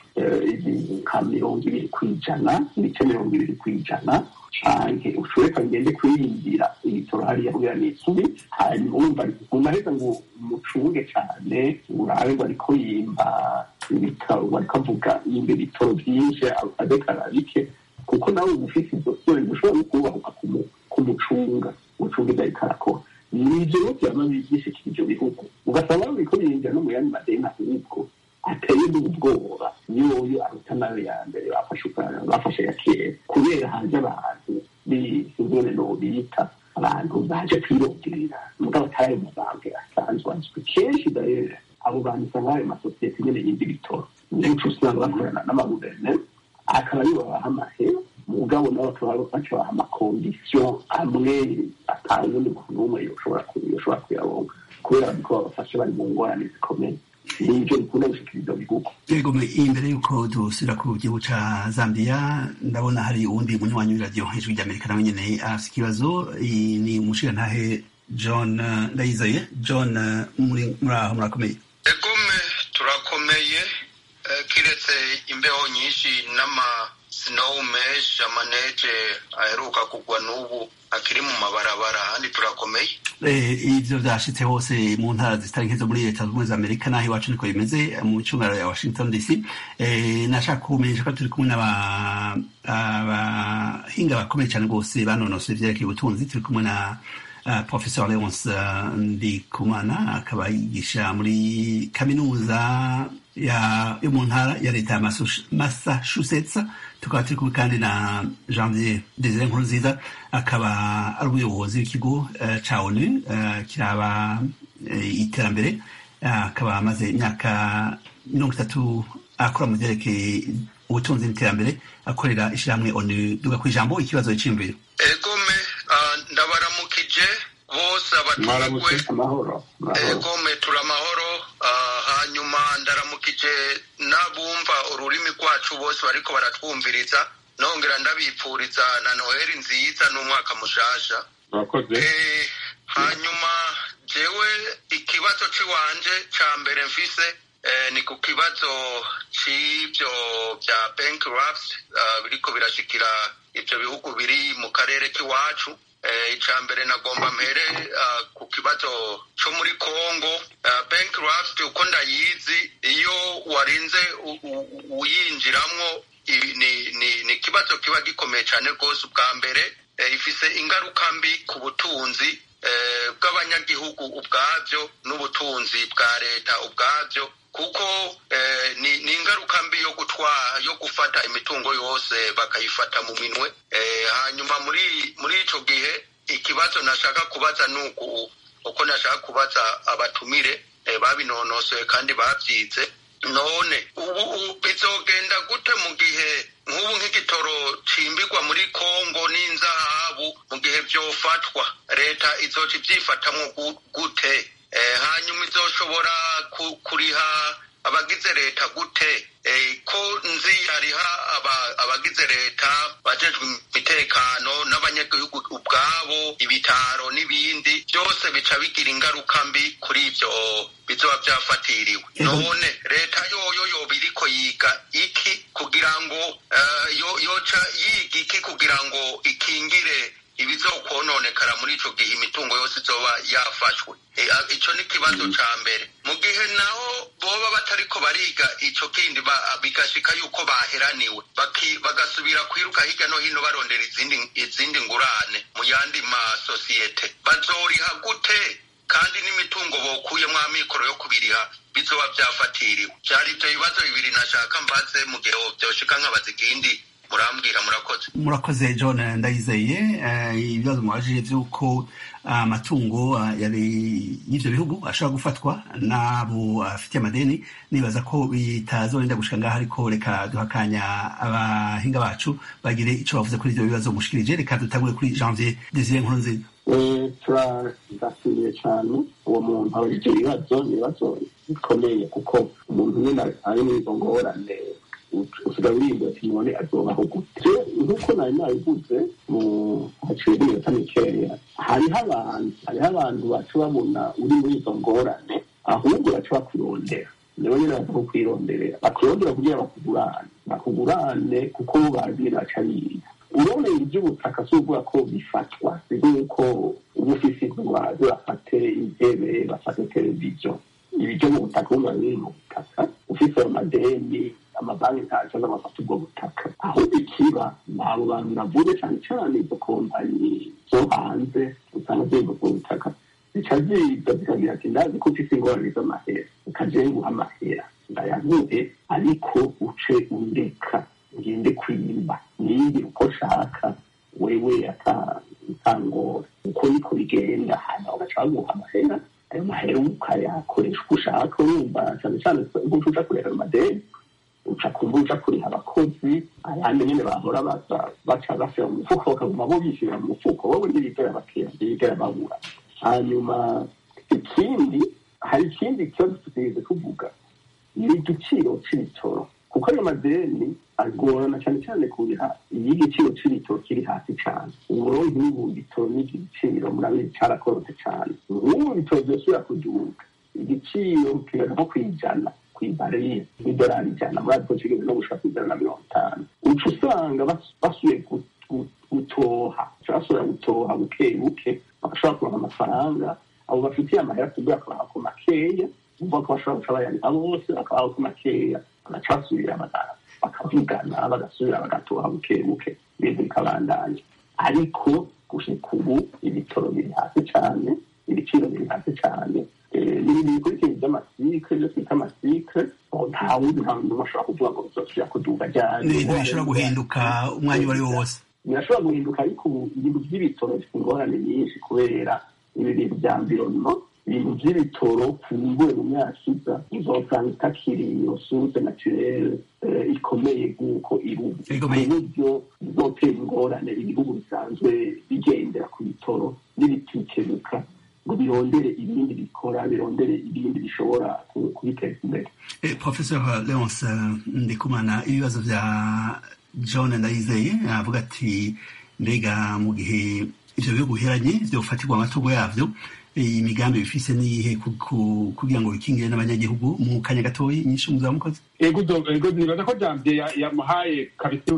nka mirongo ibiri ku ijana ibice mirongo ibiri ku ijana canke ushobora ngende kwiyindira ibitoro hariya kugira n'isubi hanyuma wumva mu maheza ngo mucunge cane urabe ngo ariko yimba ibitaro ngo ariko avuga yimba ibitoro vyinshi adekara bike kuko nawe uba ufite izo sore ushobora no kubahuka kumucunga gucunga ivyo ariko arakora nivyo rero vyama bishikira ivyo bihugu ugasanga bariko binjira no mu yandi madeni ahubwo ateye n'ubwoba yoyo aruta nayo ya mbere bafashe bafashe ya kera kubera hanze abantu b'ingene nobita abantu baje kwironderera mugabo atari ayo mabanki asanzwe azwi kenshi rero abo bantu usanga ayo masosiyete nyene yindi bitoro nico usanga bakorana n'amaguverineri akaba aribo babaha amahera mugabo nabo bakaba baca baha amakondisiyo amwe atawundi muntu n'umwe yoshobora kuyaronka kubera bariko babafashe bari mu ngorane zikomeye nivyo bikunda gushikiriza bihugu yego imbere y'uko dusubira ku gihugu ca zambia ndabona hari uwundi munywanyi w'iradiyo hejuru ry'amerika nawe nyene afise ikibazo ni umushirantahe john ndayizeye john muri aho murakomeye egome turakomeye kiretse imbeho nyinshi n'ama snow mesh amaneje aheruka kugwa n'ubu akiri mu mabarabara ahandi turakomeye ivyo vyashitse hose mu ntara zitari nke zo muri leta zunze za amerika naho iwacu niko bimeze mu cungaro ya washington dc nashaka kumenyesha ko turi kumwe n'abahinga bakomeye cane rwose banonosoye ivyerekeye ubutunzi turi kumwe na Uh, professor leonce uh, ndikumana akaba yigisha muri kaminuza yo mu ntara ya leta ya massachusetts tukaba turi kumwe kandi na janvier desire nkuru nziza akaba ari umuyobozi w'ikigo uh, ca onu kiraba iterambere akaba amaze imyaka mirongo itatu akora mu vyerekeye ubutunzi n'iterambere akorera ishirahamwe onu duga kw'ijambo ikibazo c'imviro egome ndabaramukije bose abaturagwe egome turi amahoro hanyuma ndaramukije n'abumva ururimi rwacu bose bariko baratwumviriza nongera ndabipfuriza na noheli nziza n'umwaka mushasha hanyuma jewe ikibazo c'iwanje ca mbere mfise ni ku kibazo c'ivyo vya bankrupt biriko birashikira ivyo bihugu biri mu karere k'iwacu icya mbere nagomba mpere ku kibazo cyo muri congo bankrupt uko ndayizi iyo warinze uyinjiramo ni ikibazo kiba gikomeye cyane rwose ubwa mbere ifise ingaruka mbi ku butunzi bw'abanyagihugu ubwabyo n'ubutunzi bwa leta ubwabyo kuko ni ingaruka mbi yo gutwara yo gufata imitungo yose bakayifata mu minwe hanyuma muri muri icyo gihe ikibazo nashaka kubaza ni uko nashaka kubaza abatumire babinonosoye kandi babyize none ubu bizogenda gute mu gihe nk'ubu nk'igitoro cimbirwa muri kongo n'inzahabu mu gihe byofatwa leta izoca ibyifatamo gute hanyuma izoshobora kuriha abagize leta gute ko nzi hariho abagize leta bajejwe imitekano n'abanyagihugu ubwabo ibitaro n'ibindi byose bica bigira ingaruka mbi kuri ibyo bizoba byafatiriwe none leta yoyo yoba iriko yiga iki kugira ngo yoca yiga iki kugira ngo ikingire ibizokononekara muri ico gihe imitungo yose izoba yafashwe ico ni ikibazo ca mbere mu gihe naho boba batariko bariga ico kindi bigashika yuko baheraniwe bagasubira kwiruka hirya no hino barondera izindi izindi ngurane mu yandi masosiyete bazoriha gute kandi n'imitungo bokuyemwo amikoro yo kubiriha bizoba vyafatiriwe vyari ivyo bibazo bibiri nashaka mbaze mu gihe vyoshika nkabaza ikindi murambwira murakoze murakoze john ndayizeye ibibazo mubajije vy'uko amatungo y'ivyo bihugu ashobora gufatwa n'abo afitiye amadeni nibaza ko bitazorinda gushika ngaho ariko reka duhakanya abahinga bacu bagire ico bavuze kuri ivyo bibazo mushikirije reka dutangure kuri janvier desire nkuru nziza turashimiye cyane uwo muntu abajije ibibazo ni ibibazo bikomeye kuko umuntu nyine ari muri izo ngorane usigaye uririmba ati none azobaho gute nk'uko nari nabivuze mu haciye iminota mikeya hariho abantu hariho abantu baca babona uri muri izo ngorane ahubwo baca bakurondera nibo nyine baza kukwirondera bakurondera kugira bakugurane bakugurane kuko bo bazi baca biga uroreye iby'ubutaka si ukuvuga ko bifatwa bivuga yuko uba ufise indwara bafate intebe bafate televiziyo ibiryo mu butaka uba biri mu butaka ufise amadeni amabanki ntaco azamafata ubwo butaka ahubwo ikiba ni abo bantu navuze cyane cyane izo kompanyi zo hanze usanga ziri ubwo butaka zica ziza zikagira ati ndazi ko ufise ingorane z'amahera ukaje nguha amahera ndayaguhe ariko uce undeka ngende kwimba niyindi uko nshaka wewe atangora uko niko bigenda hanyuma ugaca baguha amahera ayo mahera ukayakoresha uko ushaka urumva cyane cyane nk'uko uja kurera amadeni uca kumva uja kuriha abakozi ayandi nyene bahora baza baca bashira mu mufuko bakaguma bo bishyira mu mufuko wowe ntibigera bakira ntibigera babura hanyuma ikindi hari ikindi kibazo tutigeze kuvuga ni igiciro c'ibitoro kuko ayo madeni agorana cyane cyane kuriha iyo igiciro c'ibitoro kiri hasi cane uburonke nk'ubu bitoro n'iki giciro murabizi carakorotse cane nk'ubu bitoro vyosubira kuduga igiciro kigaga nko kwijana kw'ibariyeri n'idolari ijana muri ariko kigeze no gushaka kw'ijana na mirongo itanu uca usanga basuye gutoha basubira gutoha buke buke bagashobora kuronka amafaranga abo bafitiye amahera kugira akabaha ku makeya umva ko bashobora guca bayariha bose bakabaha ku makeya bagaca basubira bakavugana bagasubira bagatoha buke buke ibintu bikabandanya ariko gushika ubu ibitoro biri hasi cane ibiciro biri hasi cane n'ibindi bikurikira by'amasike byo twita amasike nta wundi nta muntu bashobora kuvuga ngo bizosubira kuduga ryari n'ibintu bishobora guhinduka umwanya uwo ari wo wose birashobora guhinduka ariko ubu ibintu by'ibitoro bifite ingorane nyinshi kubera ibi bintu bya mvironno ibintu by'ibitoro kumbuwe mu myaka iza uzosanga itakiri iyo source naturelle ikomeye nk'uko iri ubu ku buryo bizotera ingorane ibihugu bisanzwe bigendera ku bitoro n'ibitikebuka ngo birondere ibindi bikora birondere ibindi bishobora kubiteza imbere professor leonce ndikumana ibibazo vya john ndayizeye avuga ati mbega mu gihe ivyo bihugu biheranye vyofatirwa amatungo yavyo imigambi bifise niyihe kugira ngo bikingire n'abanyagihugu mu kanya gatoyi nyinshi muzaba mukoze ego nibaza ko jamvye yamuhaye kabisa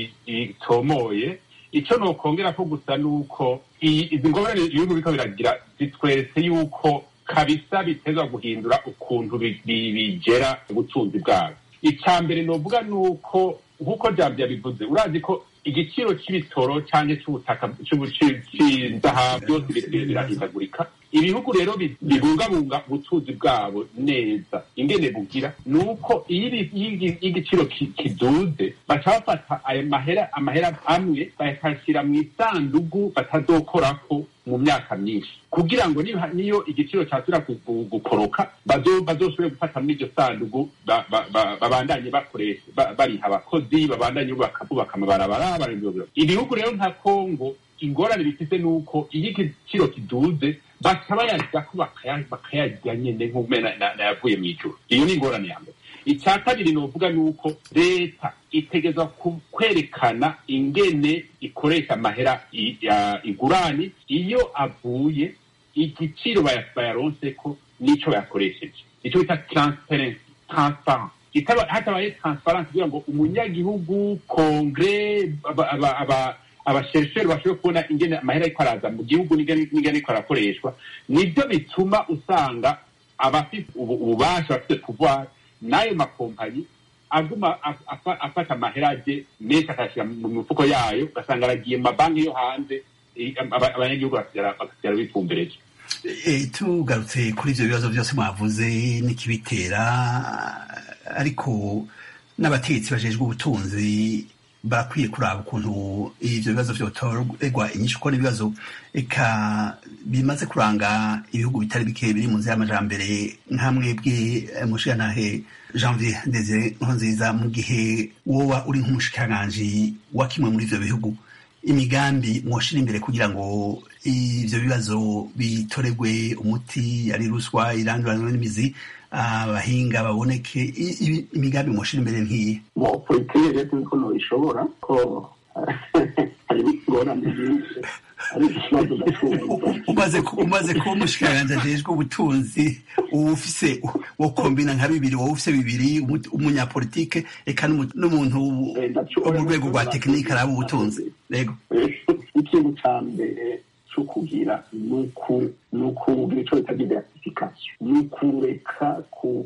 itomoye icyo nokongera ko gusa nuko izi ngorane ibihugu biriko biragira zitweretse yuko kabisa bitezwa guhindura ukuntu bigera ubutunzi bwabo icya mbere novuga nuko nk'uko jambo yabivuze urazi ko igiciro cy'ibitoro cyangwa cy'ubutaka cy'inzahabu byose birahindagurika ibihugu rero bibungabunga ubutunzi bwabo neza ingene bugira ni uko iyo igiciro kiduze baca bafata ayo mahera amahera amwe bakashyira mu isandugu batazokorako mu myaka myinshi kugira ngo niyo igiciro cyasubira gukoroka bazosubire gufata muri iryo sandugu babandanye bakoresha bariha abakozi babandanye bubaka amabarabara ibihugu rero nka kongo ingorane bifite ni uko iyo igiciro kiduze baca bayarya ko bakayarya nyene nk'umwe nayavuye mu ijuru iyo ni ingorane ya mbere icya kabiri novuga ni uko leta itegeza kwerekana ingene ikoresha amahera igurani iyo avuye igiciro bayaronse ko n'ico bayakoresheje ico bita transparency transparence hatabaye transparence kugira ngo umunyagihugu kongre abasherisheri bashobore kubona ingene amahera ariko araza mu gihugu n'ingene ariko arakoreshwa nibyo bituma usanga abafite ububasha bafite pouvoir n'ayo makompanyi aguma afata amahera aje menshi akayashyira mu mifuko yayo ugasanga aragiye mu mabanki yo hanze abanyagihugu bagasigara bipfumbereje tugarutse kuri ibyo bibazo byose mwavuze n'ikibitera ariko n'abategetsi bajejwe ubutunzi barakwiye kuraba ukuntu ivyo bibazo vyotorerwa inyishu ko n'ibibazo eka bimaze kuranga ibihugu bitari bike biri mu nzira y'amajambere nk'amwebwe mushigantahe janvier desire nkurunziza mu gihe woba uri nk'umushikiranganji wa kimwe muri ivyo bihugu imigambi mwoshira imbere kugira ngo ivyo bibazo bitoregwe umuti ari ruswa iranduranwe n'imizi abahinga baboneke imigambi mwoshira imbere nk'iyi mu politiki rero tuzi ko ntibishobora ko hari ingorane nyinshi umaze kuba umushikiranganji ajejwe ubutunzi uba ufise wo kombina nka bibiri wowe ufise bibiri umunyapolitike eka n'umuntu wo mu rwego rwa tekinike araba ubutunzi rego ikintu ca mbere co kugira ni ukugira ico bita diversification ni ukureka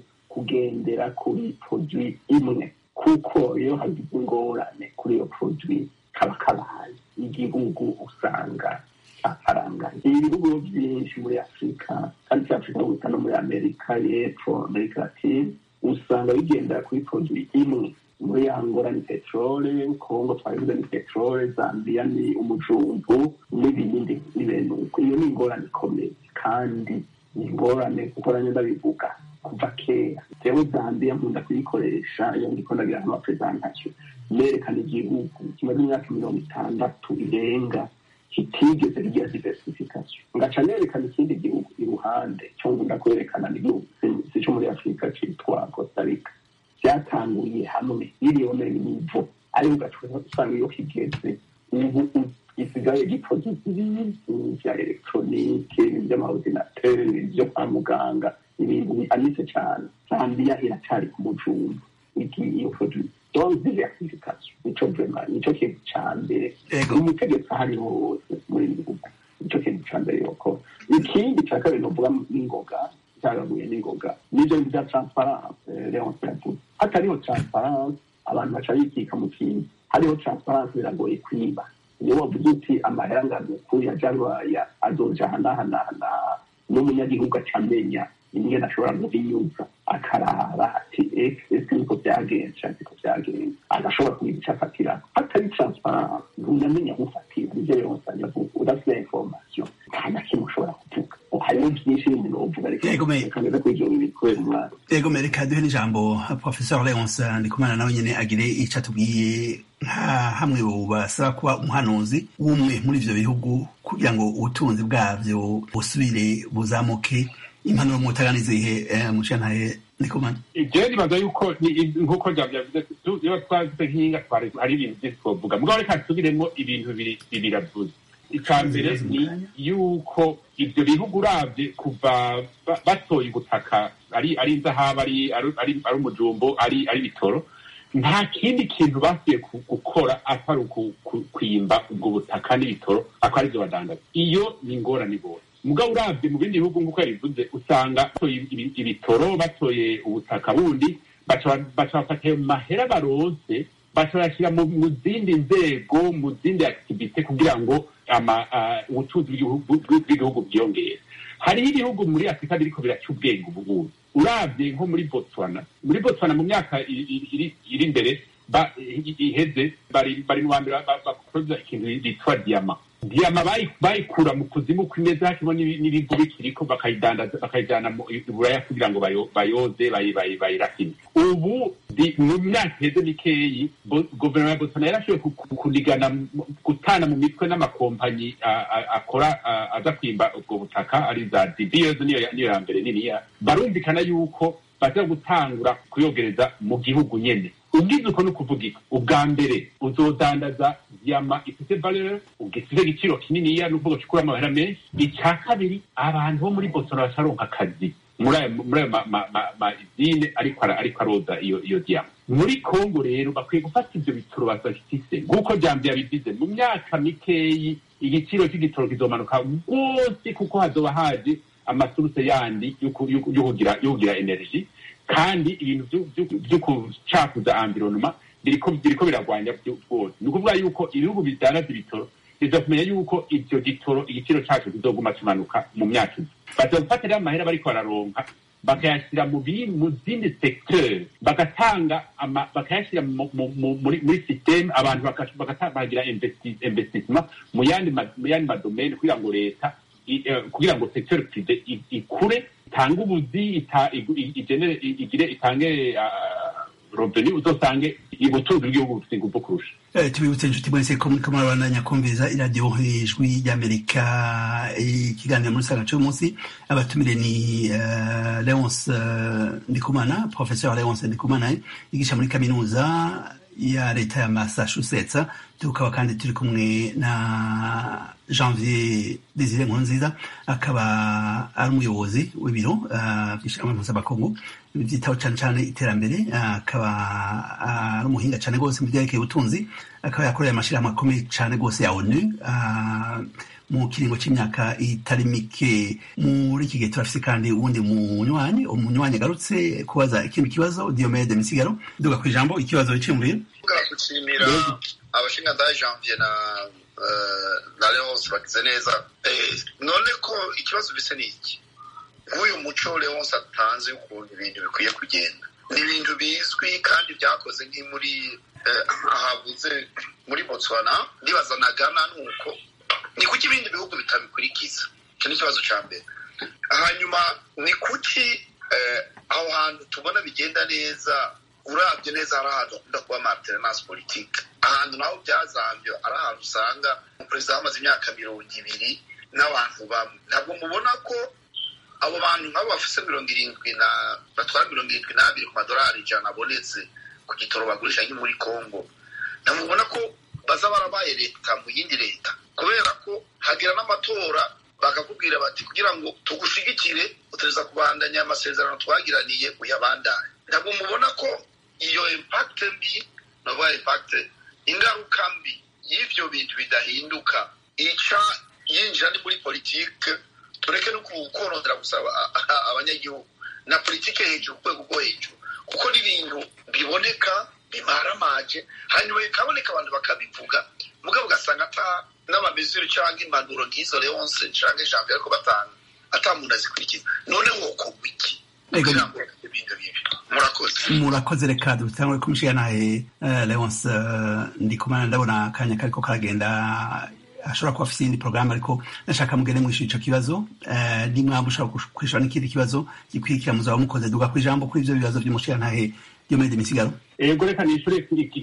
kugendera kuri produit imwe kuko iyo hagize ingorane kuri iyo produit kaba kabaye igihugu usanga cyafaranganye ibihugu byinshi muri afurika kandi cya afurika gusa no muri amerika y'epfo amerika latine usanga bigendera kuri produit imwe muri angola ni peterole kongo twabivuze ni peterole zambia ni umujumbu n'ibindi n'ibintu uko iyo ni ingorane ikomeye kandi ni ingorane kuko nanjye ndabivuga kuva kera jewe zambia nkunda kuyikoresha iyo ndiko ndagira nk'amapresentation nerekana igihugu kimaze imyaka mirongo itandatu irenga kitigeze kigira diversification ngaca nerekana ikindi gihugu iruhande cyo ngunda kwerekana n'igihugu si cyo muri afurika citwa costa rica byatanguriye hamwe miliyoni nivo ariko ugaca usanga iyo kigeze ubu gisigaye gikoze ibintu vya elegitoronike vy'amaordinateri vyo kwa muganga ibintu bihanitse cane zambia iracari ku mujumba iyo produit donc diversification nico vrema nico kintu ca mbere umutegetsi ahari hose muri ibi bihugu nico kintu ca mbere yokora ikindi ca kabiri novuga n'ingoga cyagaguye n'ingoga nivyo bintu vya transparence leonce yavuze hatariho transparence abantu baca bikika mu kintu hariho transparence biragoye kwiba iyo wavuze uti amahera ngano kuri ya jarwaya azoja hanahanahana n'umunyagihugu acamenya ingene ashobora guhinyuza akaraba ati ese niko byagenze canke niko byagenze agashobora kugira ico afatira hatari transparence ntunamenya aho ufatira nivyo yose anyavuga udafite information nta na kimwe ushobora kuvuga hariho byinshi bindi novuga reka ngeze kuri ivyo bibiri kubera umwanya yego reka duhe n'ijambo professeur leonce ndikumana nawe nyene agire ico atubwiye nka hamwe basaba kuba umuhanuzi w'umwe muri ivyo bihugu kugira ngo ubutunzi bwavyo busubire buzamuke impanuro mutaganize ihe mushantahe ndikumana jewe nibaza yuko nk'uko vyavuze iyo twavuze nk'inga hari ibintu vyinshi twovuga mugabo reka tusubiremo ibintu bibiri avuze ica mbere ni yuko ivyo bihugu uravye kuva batoye ubutaka ari ari inzahabu ari ari umujumbo ari ari bitoro nta kindi kintu basuye gukora atari kwimba ubwo butaka n'ibitoro ako arivyo badandaza iyo ni ingorane bose mugabo uravye mu bindi bihugu nk'uko yabivuze usanga batoye ibitoro batoye ubutaka bundi baca bafata ayo mahera baronse baca bayashyira mu zindi nzego mu zindi activite kugira ngo ubucuruzi bw'igihugu bwiyongere hariho ibihugu muri afurika biriko biraca ubwenge ubugubu uravye nko muri botswana muri botswana mu myaka iri imbere iheze bari mu bambere bakoza ikintu bitwa diyama diyama bayikura mu kuzimu kw'imeza hakimo n'ibivu bikiriko bakayijana iburaya kugira ngo bayoze bayirafine ubu mu myaka iheze mikeyi guverinoma ya botswana yarashoboye kunigana gutana mu mitwe n'amakompanyi akora aza kwimba ubwo butaka ari za dibiyozi niyo ya mbere niniya barumvikana yuko baza gutangura kuyogereza mu gihugu nyene ubwiza uko ni ukuvuga iki ubwa mbere uzodandaza diyama ifite valeur ugifite igiciro kininiya n'uvuga ukuramo amahera menshi icya kabiri abantu bo muri botswana bacaronka akazi muri ayo muri ayo mazine ariko ariko aroza iyo iyo diyama muri kongo rero bakwiye gufata ibyo bitoro bafise nk'uko jambi yabigize mu myaka mikeyi igiciro cy'igitoro kizomanuka rwose kuko hazoba haje amasuruse yandi yo kugira energy kandi ibintu byo gucakuza environnement biriko biragwanya rwose ni ukuvuga yuko ibihugu bidandaza ibitoro biza kumenya yuko ivyo gitoro igiciro caco kizoguma kimanuka mu myaka izi baza gufata rero amahera bariko bararonka bakayashyira mu mu zindi secteur bagatanga bakayashyira muri systeme abantu bakagira investissement mu yandi madomene kugira ngo leta kugira ngo secteur prive ikure itange ubuzi igire itange robeni uzosange ubutunzi bw'igihugu bufite ingufu kurusha tubibutse inshuti mwese ko muriko murabandanya kumviriza iradiyo ijwi ry'amerika ikiganiro muri saga cy'uyu munsi abatumire ni leonce ndikumana professeur leonce ndikumana yigisha muri kaminuza ya leta ya massachusetts tukaba kandi turi kumwe na janvier desire nkurunziza akaba ari umuyobozi w'ibiro by'ishyirahamwe mpuzamakungu byitaho cyane cyane iterambere akaba ari umuhinga cyane rwose mu byerekeye ubutunzi akaba yakoreye amashyirahamwe akomeye cyane rwose ya onu mu kiringo cy'imyaka itari mike muri iki gihe turafise kandi uwundi munywanyi umunywanyi agarutse kubaza ikindi kibazo diomede misigaro duga ku ijambo ikibazo wicimbuye gushimira abashingantahe janvier na na leonce bagize neza none ko ikibazo bise ni iki nk'uyu muco leonce atanze ukuntu ibintu bikwiye kugenda ni ibintu bizwi kandi byakoze nk'i muri ahabuze muri botswana ndibaza na ghana nuko ni kuki ibindi bihugu bitabikurikiza icyo ni ikibazo cya mbere hanyuma ni kuki aho hantu tubona bigenda neza urabye neza hari ahantu hakunda kuba materinasi politike ahantu naho byazambye ari ahantu usanga umuperezida wamaze imyaka mirongo ibiri n'abantu bamwe ntabwo mubona ko abo bantu nk'abo bafite mirongo irindwi na batwara mirongo irindwi n'abiri ku madolari ijana abonetse ku gitoro bagurisha nki muri congo ntamubona ko baza barabaye leta mu yindi leta kubera ko hagira n'amatora bakakubwira bati kugira ngo tugushigikire utereza kubandanya amasezerano twagiraniye uyabandanye ntabwo mubona ko iyo impakite mbi navuga impakite ingaruka mbi y'ibyo bintu bidahinduka ica yinjira ni muri politike tureke no korondera gusaba abanyagihugu na politike hejuru ku rwego rwo hejuru kuko n'ibintu biboneka bimaramaje hanyuma bikaboneka abantu bakabivuga mugabo ugasanga ata n'amamezero cyangwa impanuro nk'izo leonce cyangwa ijambo ariko batanga ata muntu azikurikiza none wokorwa iki kugira ngo ibintu bibi murakoze murakoze reka dutangure kumushiga naye leonce ndikumana ndabona akanya kariko karagenda ashobora kuba afite iyindi porogaramu ariko nashaka mugende mwishyura icyo kibazo nimwaba ushobora kwishyura n'ikindi kibazo gikurikira muzaba mukoze duga ku ijambo kuri ibyo bibazo by'umushiga ntahe byo muri demisigaro ego reka nishure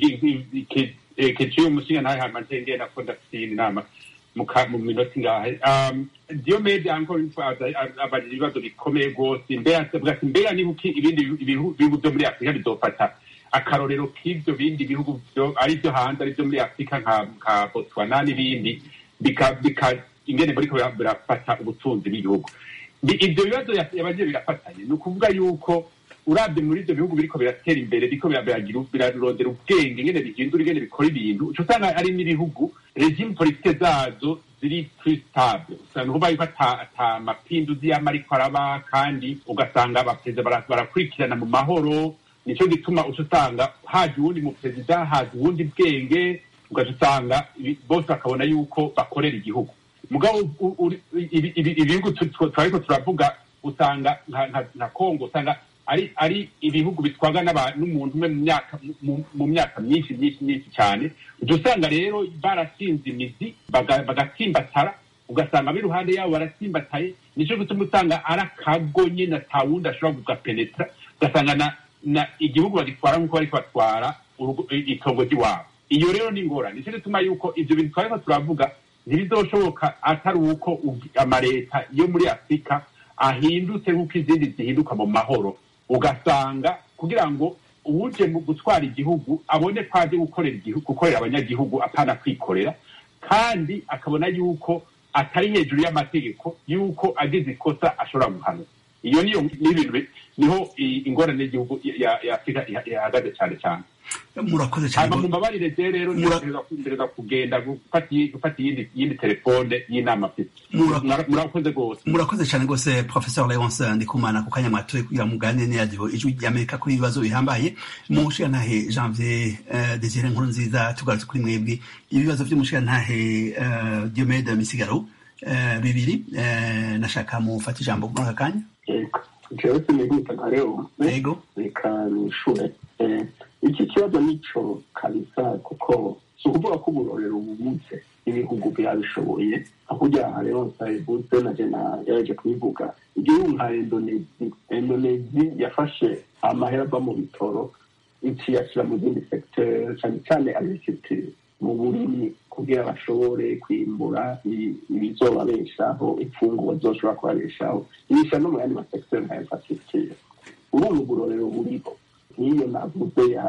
keciyo umushiga ntahe hama ntengeye nako ndafite iyindi nama mu minota ingahe diomede encore une fois abajije ibibazo bikomeye rwose mbega niba ibindi bihugu byo muri afurika bizofata akarorero k'ibyo bindi bihugu ari byo hanze ari byo muri afurika nka botswana n'ibindi ingene bariko birafata ubutunzi bw'igihugu ibyo bibazo yabagiye birafatanye ni ukuvuga yuko urabye muri ibyo bihugu biriko biratera imbere biriko birarondera ubwenge ingene bihindura ingene bikora ibintu uca usanga ari n'ibihugu regime politike zazo ziri plus stable usanga uvuga yuko ata mapinduzi yama ariko araba kandi ugasanga abaperezida barakurikirana mu mahoro nicyo gituma uca usanga haje uwundi muperezida haje uwundi bwenge ugaca usanga bose bakabona yuko bakorera igihugu mugabo ibihugu twariko turavuga usanga nka kongo usanga ari ari ibihugu bitwaga n'umuntu umwe mu myaka myinshi myinshi myinshi cyane uca usanga rero barashinze imizi bagatsimbatara ugasanga ab'iruhande yabo baratsimbataye nicyo gituma usanga ari akago nyine atawundi ashobora kugapenetra ugasanga na igihugu bagitwara nk'uko bariko batwara itongo ry'iwabo iyo rero ni ingorane nicyo gituma yuko ivyo bintu twariko turavuga ntibizoshoboka atari uko amaleta yo muri afurika ahindutse nk'uko izindi zihinduka mu mahoro ugasanga kugira ngo uwuje mu gutwara igihugu abone ko aje gukorera igihugu gukorera abanyagihugu apana kwikorera kandi akabona yuko atari hejuru y'amategeko yuko agize ikosa ashobora guhanwa iyo niyo n'ibintu bi- niho i- ingorane y'igihugu ya ya afurika iha- ihagaze cyane cyane murakoze cyane hanyuma mumbabarire je rero Mura- ndereza kugenda gufata iyi- gufata iyindi iyindi telefone y'inama mfite Mura- Mura- murakoze rwose murakoze cyane rwose professor leonce ndikumana ku kanya mwatoye kugira muganire n'iradiyo ijwi ry'amerika kuri ibibazo bihambaye mushirantahe janvier uh, desire nkuru nziza tugarutse kuri mwebwe ibibazo by'umushirantahe uh, diomede misigaro uh, bibiri uh, nashaka mufata ijambo muri aka kanya yego jewe sinihuta nka rero yego reka nishure Eh, iki kibazo nico kabisa kuko si ukuvuga ko uburorero bubuze ibihugu byabishoboye ahujya rero sayibuze na jena yaje kubivuga igihugu nka indonezi indonezi yafashe amahera ava mu bitoro ikiyashyira mu zindi segiteri cyane cyane agriculture mu burimi kugira bashobore kwimbura i- ibizobabeshaho imfungurwa zoshobora kubabeshaho ibisha no mu yandi masegiteri nka infrastructure urumva uburorero buriho nk'iyo navuze ya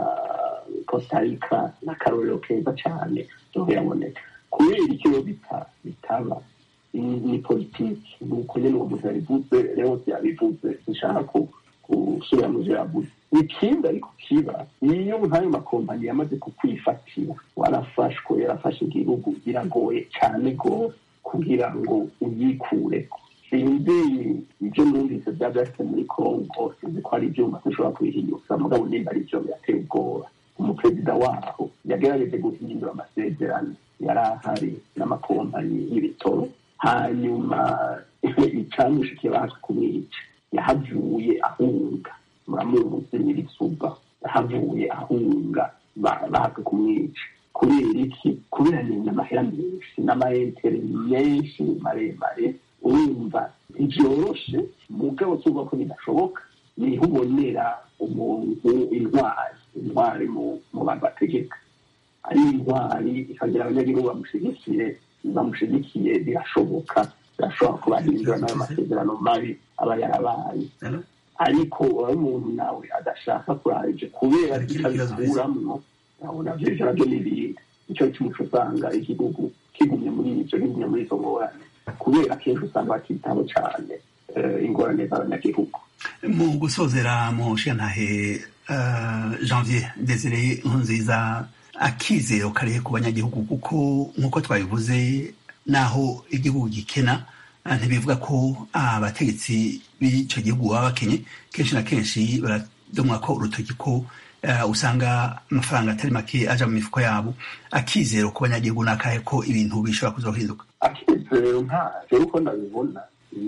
costa rica n'akarorero keza cyane zoyaboneka kubera icyo bita bitaba ni- ni politiki ni uko nyine uwo muntu yabivuze rero yabivuze zishaka ku- gusubira mu byo yavuze ikindi ariko kiba iyo nk'ayo makompanyi yamaze kukwifatira warafashwe yarafashe igihugu biragoye cyane rwose kugira ngo uyikureko sinzi ibyo numvise byaba byafite muri kongo sinzi ko hari ibyuma dushobora kubihinyuza mugabo nimba ari byo birateye ubwoba umuperezida waho yagerageje guhindura amasezerano yari ahari n'amakompanyi y'ibitoro hanyuma icamushikiye baje kumwica yahavuye ahunga muramuzi nyirisuba yahavuye ahunga ba- baje kumwica kubera iki kubera ni amahera menshi n'amayentere menshi maremare urumva ntibyoroshe mugabo tuvuga ko bidashoboka niho ubonera umuntu intwari intwari mu mu bantu bategeka ari intwari ikagira abanyagihugu bamushigikiye bamushigikiye birashoboka birashobora kubahindura n'ayo masezerano mabi aba yarabaye Hello? ariko uwo umuntu nawe adashaka kuraje kubera Hari ikindi kibazo kitabikuramo nabona vyo navyo n'ibindi nico cy'umuco usanga igihugu kigumye muri ivyo kigumye muri izo ngorane kubera akenshi usanga batitaho cane eh, ingorane z'abanyagihugu mu gusozera mu nshingantahe uh, janvier desire nkunziza akizero karihe ku banyagihugu kuko nk'uko twabivuze naho igihugu gikena ah, ntibivuga ko abategetsi b'icyo gihugu baba bakenye kenshi na kenshi baradomwa ko urutoki ko ah, usanga amafaranga atari make aja mu mifuko yabo akizero ku banyagihugu ni akahe ko ibintu bishobora kuzohinduka akizero ntavyo uko ndabibona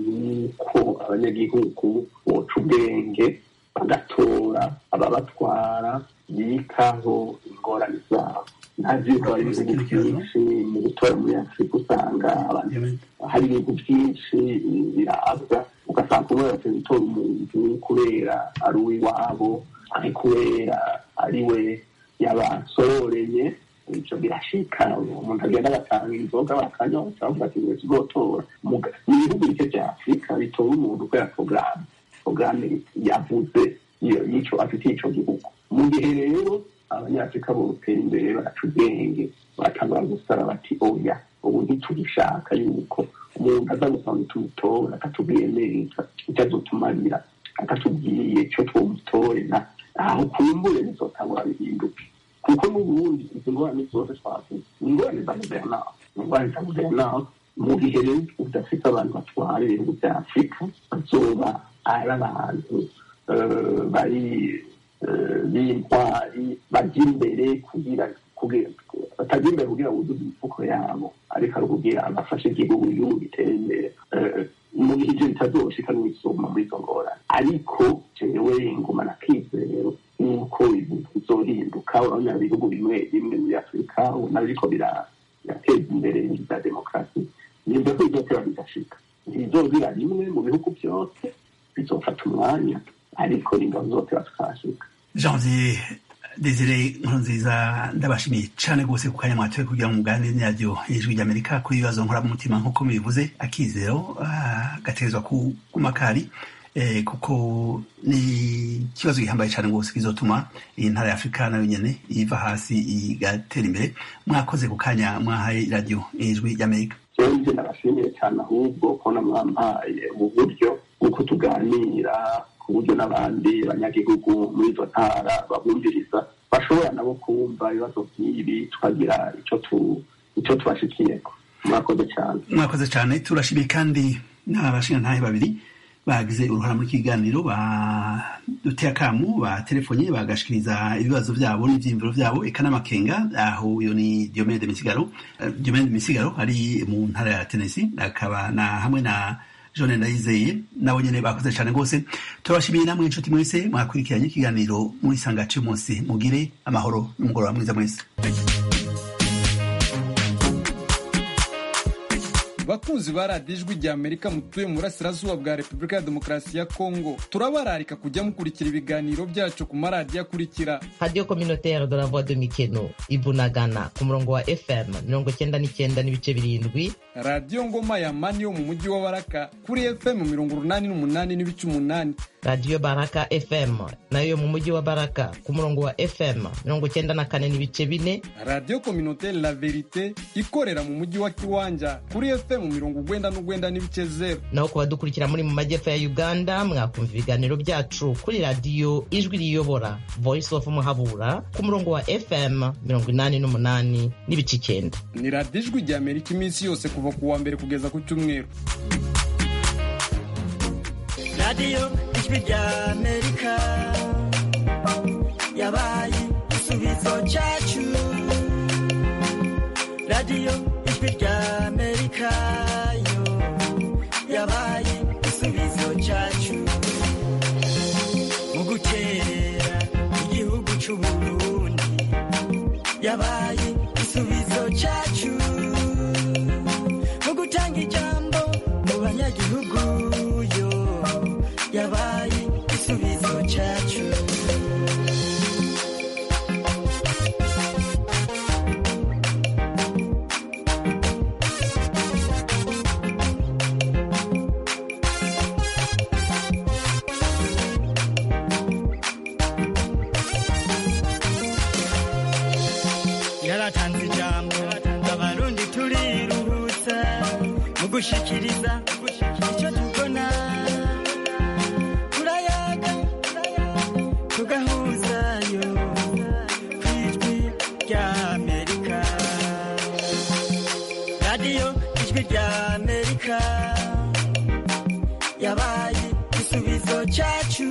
nuko abanyagihugu boca ubwenge bagatora ababatwara bikaho ingorane zabo ntavyuko hari ibihugu byinshi mu gutora muri afurika usanga abantu hari ibintu byinshi birabwa ugasanga umwe yose gutora umuntu kubera ari uw'iwabo ari kubera ari we yabasororeye ibyo birashika umuntu agenda agatanga inzoga bakanywa cyangwa ati ngo tuzotora Muga- mu bihugu bike bya afurika bitora umuntu kubera porogaramu porogaramu yavuze iyo yico afitiye ico gihugu mu gihe rero abanyafurika botera imbere bagaca ubwenge batangura gusara bati oya ubu ntitugishaka yuko umuntu aza gusanga tumutora akatubwiye neza icyo azotumarira akatubwiye icyo twomutorera aho kumbure bizotangura bihinduke kuko n'ubundi izi ngorane zose twavuze ni ingorane za guverinoma ni ingorane za guverinoma mu gihe rero udafite abantu batwara ibihugu bya afurika bazoba ari abantu eh, bari eh, b'intwari bajya imbere kugira kugira batajya imbere kugira buzuze imifuko yabo ariko ari ukugira bafashe igihugu igihugu gitere imbere Eh, mu gihe ivyo bitazoshika n'isuma muri izo ngorane ariko jewe nguma na kizero nuko ibintu bizohinduka urabona ibihugu bimwe bimwe muri afurika ubona biriko bira- birateza imbere ibintu bya demokarasi nimba ko bizotera bigashika ntibizozira rimwe mu bihugu byose bizofata umwanya ariko nimba bizotera tukahashika janvier desire nkurunziza ndabashimiye cyane rwose ku kanya mwatoye kugira ngo muganire n'iradiyo ijwi ry'amerika kuri ibibazo nkora mu mutima nk'uko mubivuze akizero ah, gategerezwa kuguma kari eh, kuko ni ikibazo gihambaye cyane rwose kizotuma iyi ntara ya afurika nayo nyene iva hasi igatera imbere mwakoze ku kanya mwahaye radiyo ijwi ry'amerika jewe nje nabashimiye cyane ahubwo kubona mwampaye ubu buryo bw'uko tuganira ku buryo n'abandi banyagihugu muri izo ntara babumviriza bashobora nabo kumva ibibazo nk'ibi tukagira icyo tu icyo tubashikiyeko murakoze cyane mwakoze cyane turashimiye kandi n'abashingantahe babiri bagize uruhara muri kiganiro baduteye akamu batelefonye bagashikiriza ibibazo byabo n'ivyiyumviro byabo eka n'amakenga aho uyo ni Diomede Misigaro Eh, Diomede Misigaro ari mu ntara ya Tennessee akaba na hamwe na John Ndayizeye nabo nyene bakoze cyane rwose turabashimiye namwe inshuti mwese mwakurikiranye ikiganiro muri sangace munsi mugire amahoro n'umugoroba mwiza mwese bakunzi ba radiyo ijwi rya amerika mutuye mu burasirazuba bwa repubulika ya demokarasi ya kongo turabararika kujya mukurikira ibiganiro byacu ku maradiyo akurikira radiyo communautaire de la voix de mikeno ibunagana ku murongo wa fm mirongo cyenda n'icyenda n'ibice birindwi radiyo ngoma ya mani yo mu mujyi wa baraka kuri fm mirongo urunani n'umunani n'ibice umunani radiyo baraka fm nayo yo mu mujyi wa baraka ku murongo wa fm mirongo cyenda na kane n'ibice bine radiyo kominotere la verite ikorera mu mujyi wa kiwanja kuri fm mirongo ugwenda n'ugwenda n'ibice zeru naho ku badukurikira muri mu majyepfo ya uganda mwakumva ibiganiro byacu kuri radiyo ijwi riyobora voice of muhabura ku murongo wa fm mirongo inani n'umunani n'ibice icyenda ni radiyo ijwi rya amerika iminsi yose kuva ku wa mbere kugeza ku cyumweru radiyo ijwi rya amerika yabaye igisubizo cyacu radiyo ijwi rya amerika yo yabaye igisubizo cyacu mu gukerera igihugu cy'u burundi yabaye igisubizo cyacu mu gutanga ijambo mu banyagihugu yo yabaye igisubizo cyacu yaratanze ijambo abarundi turiruhutsa mu gushikiriza icyo tubona turayaga tugahuzayo ku ijwi rya amerika radiyo ijwi rya amerika yabaye igisubizo cyacu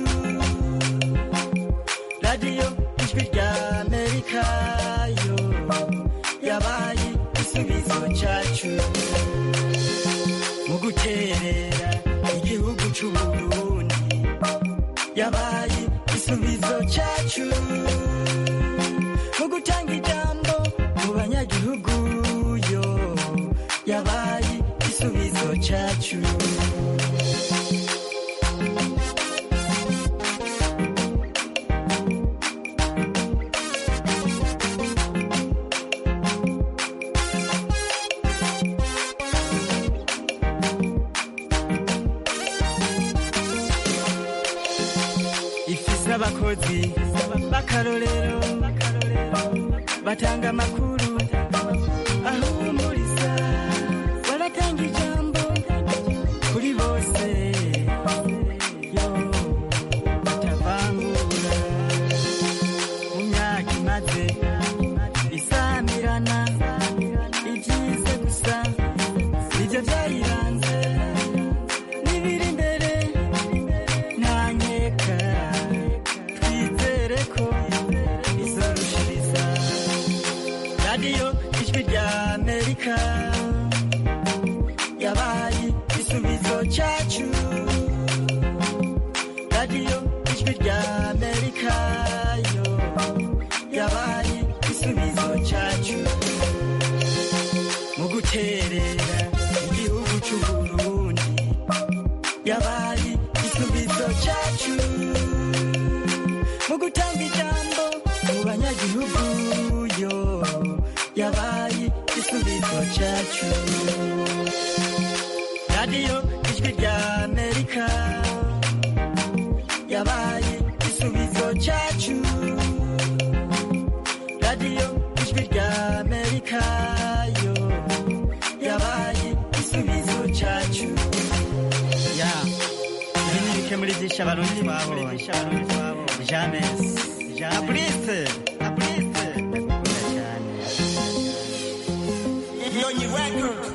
radiyo ijwi rya amerika yo yabaye igisubizo cyacu mu guterera igihugu cy'u burundi yabaye igisubizo cyacu mu gutanga ijambo mu banyagihugu yo yabaye igisubizo cyacu ifise abakozi b'akarorero batanga amakuru ahumuriza baratanga ijambo kuri bose yo batavangura mu myaka imaze isamirana ibyize gusa nibyo byayiranze n'ibiri imbere ntanyeka twizere ko izorushiriza radiyo ijwi rya amerika yabaye igisubizo cyacu radiyo ijwi rya amerika yo yabaye igisubizo cyacu mu guterera igihugu cy'u burundi yabaye igisubizo cyacu mu gutanga ijambo mu banyagihugu yo yabaye igisubizo cyacu radiyo ijwi rya amerika cyacu radiyo ijwi rya amerika yo yabaye igisubizo cyacu ya ibi ni bike muri byinshi abarundi twabonye james na burise na burise ndagukunda cyane Nyonyi Records.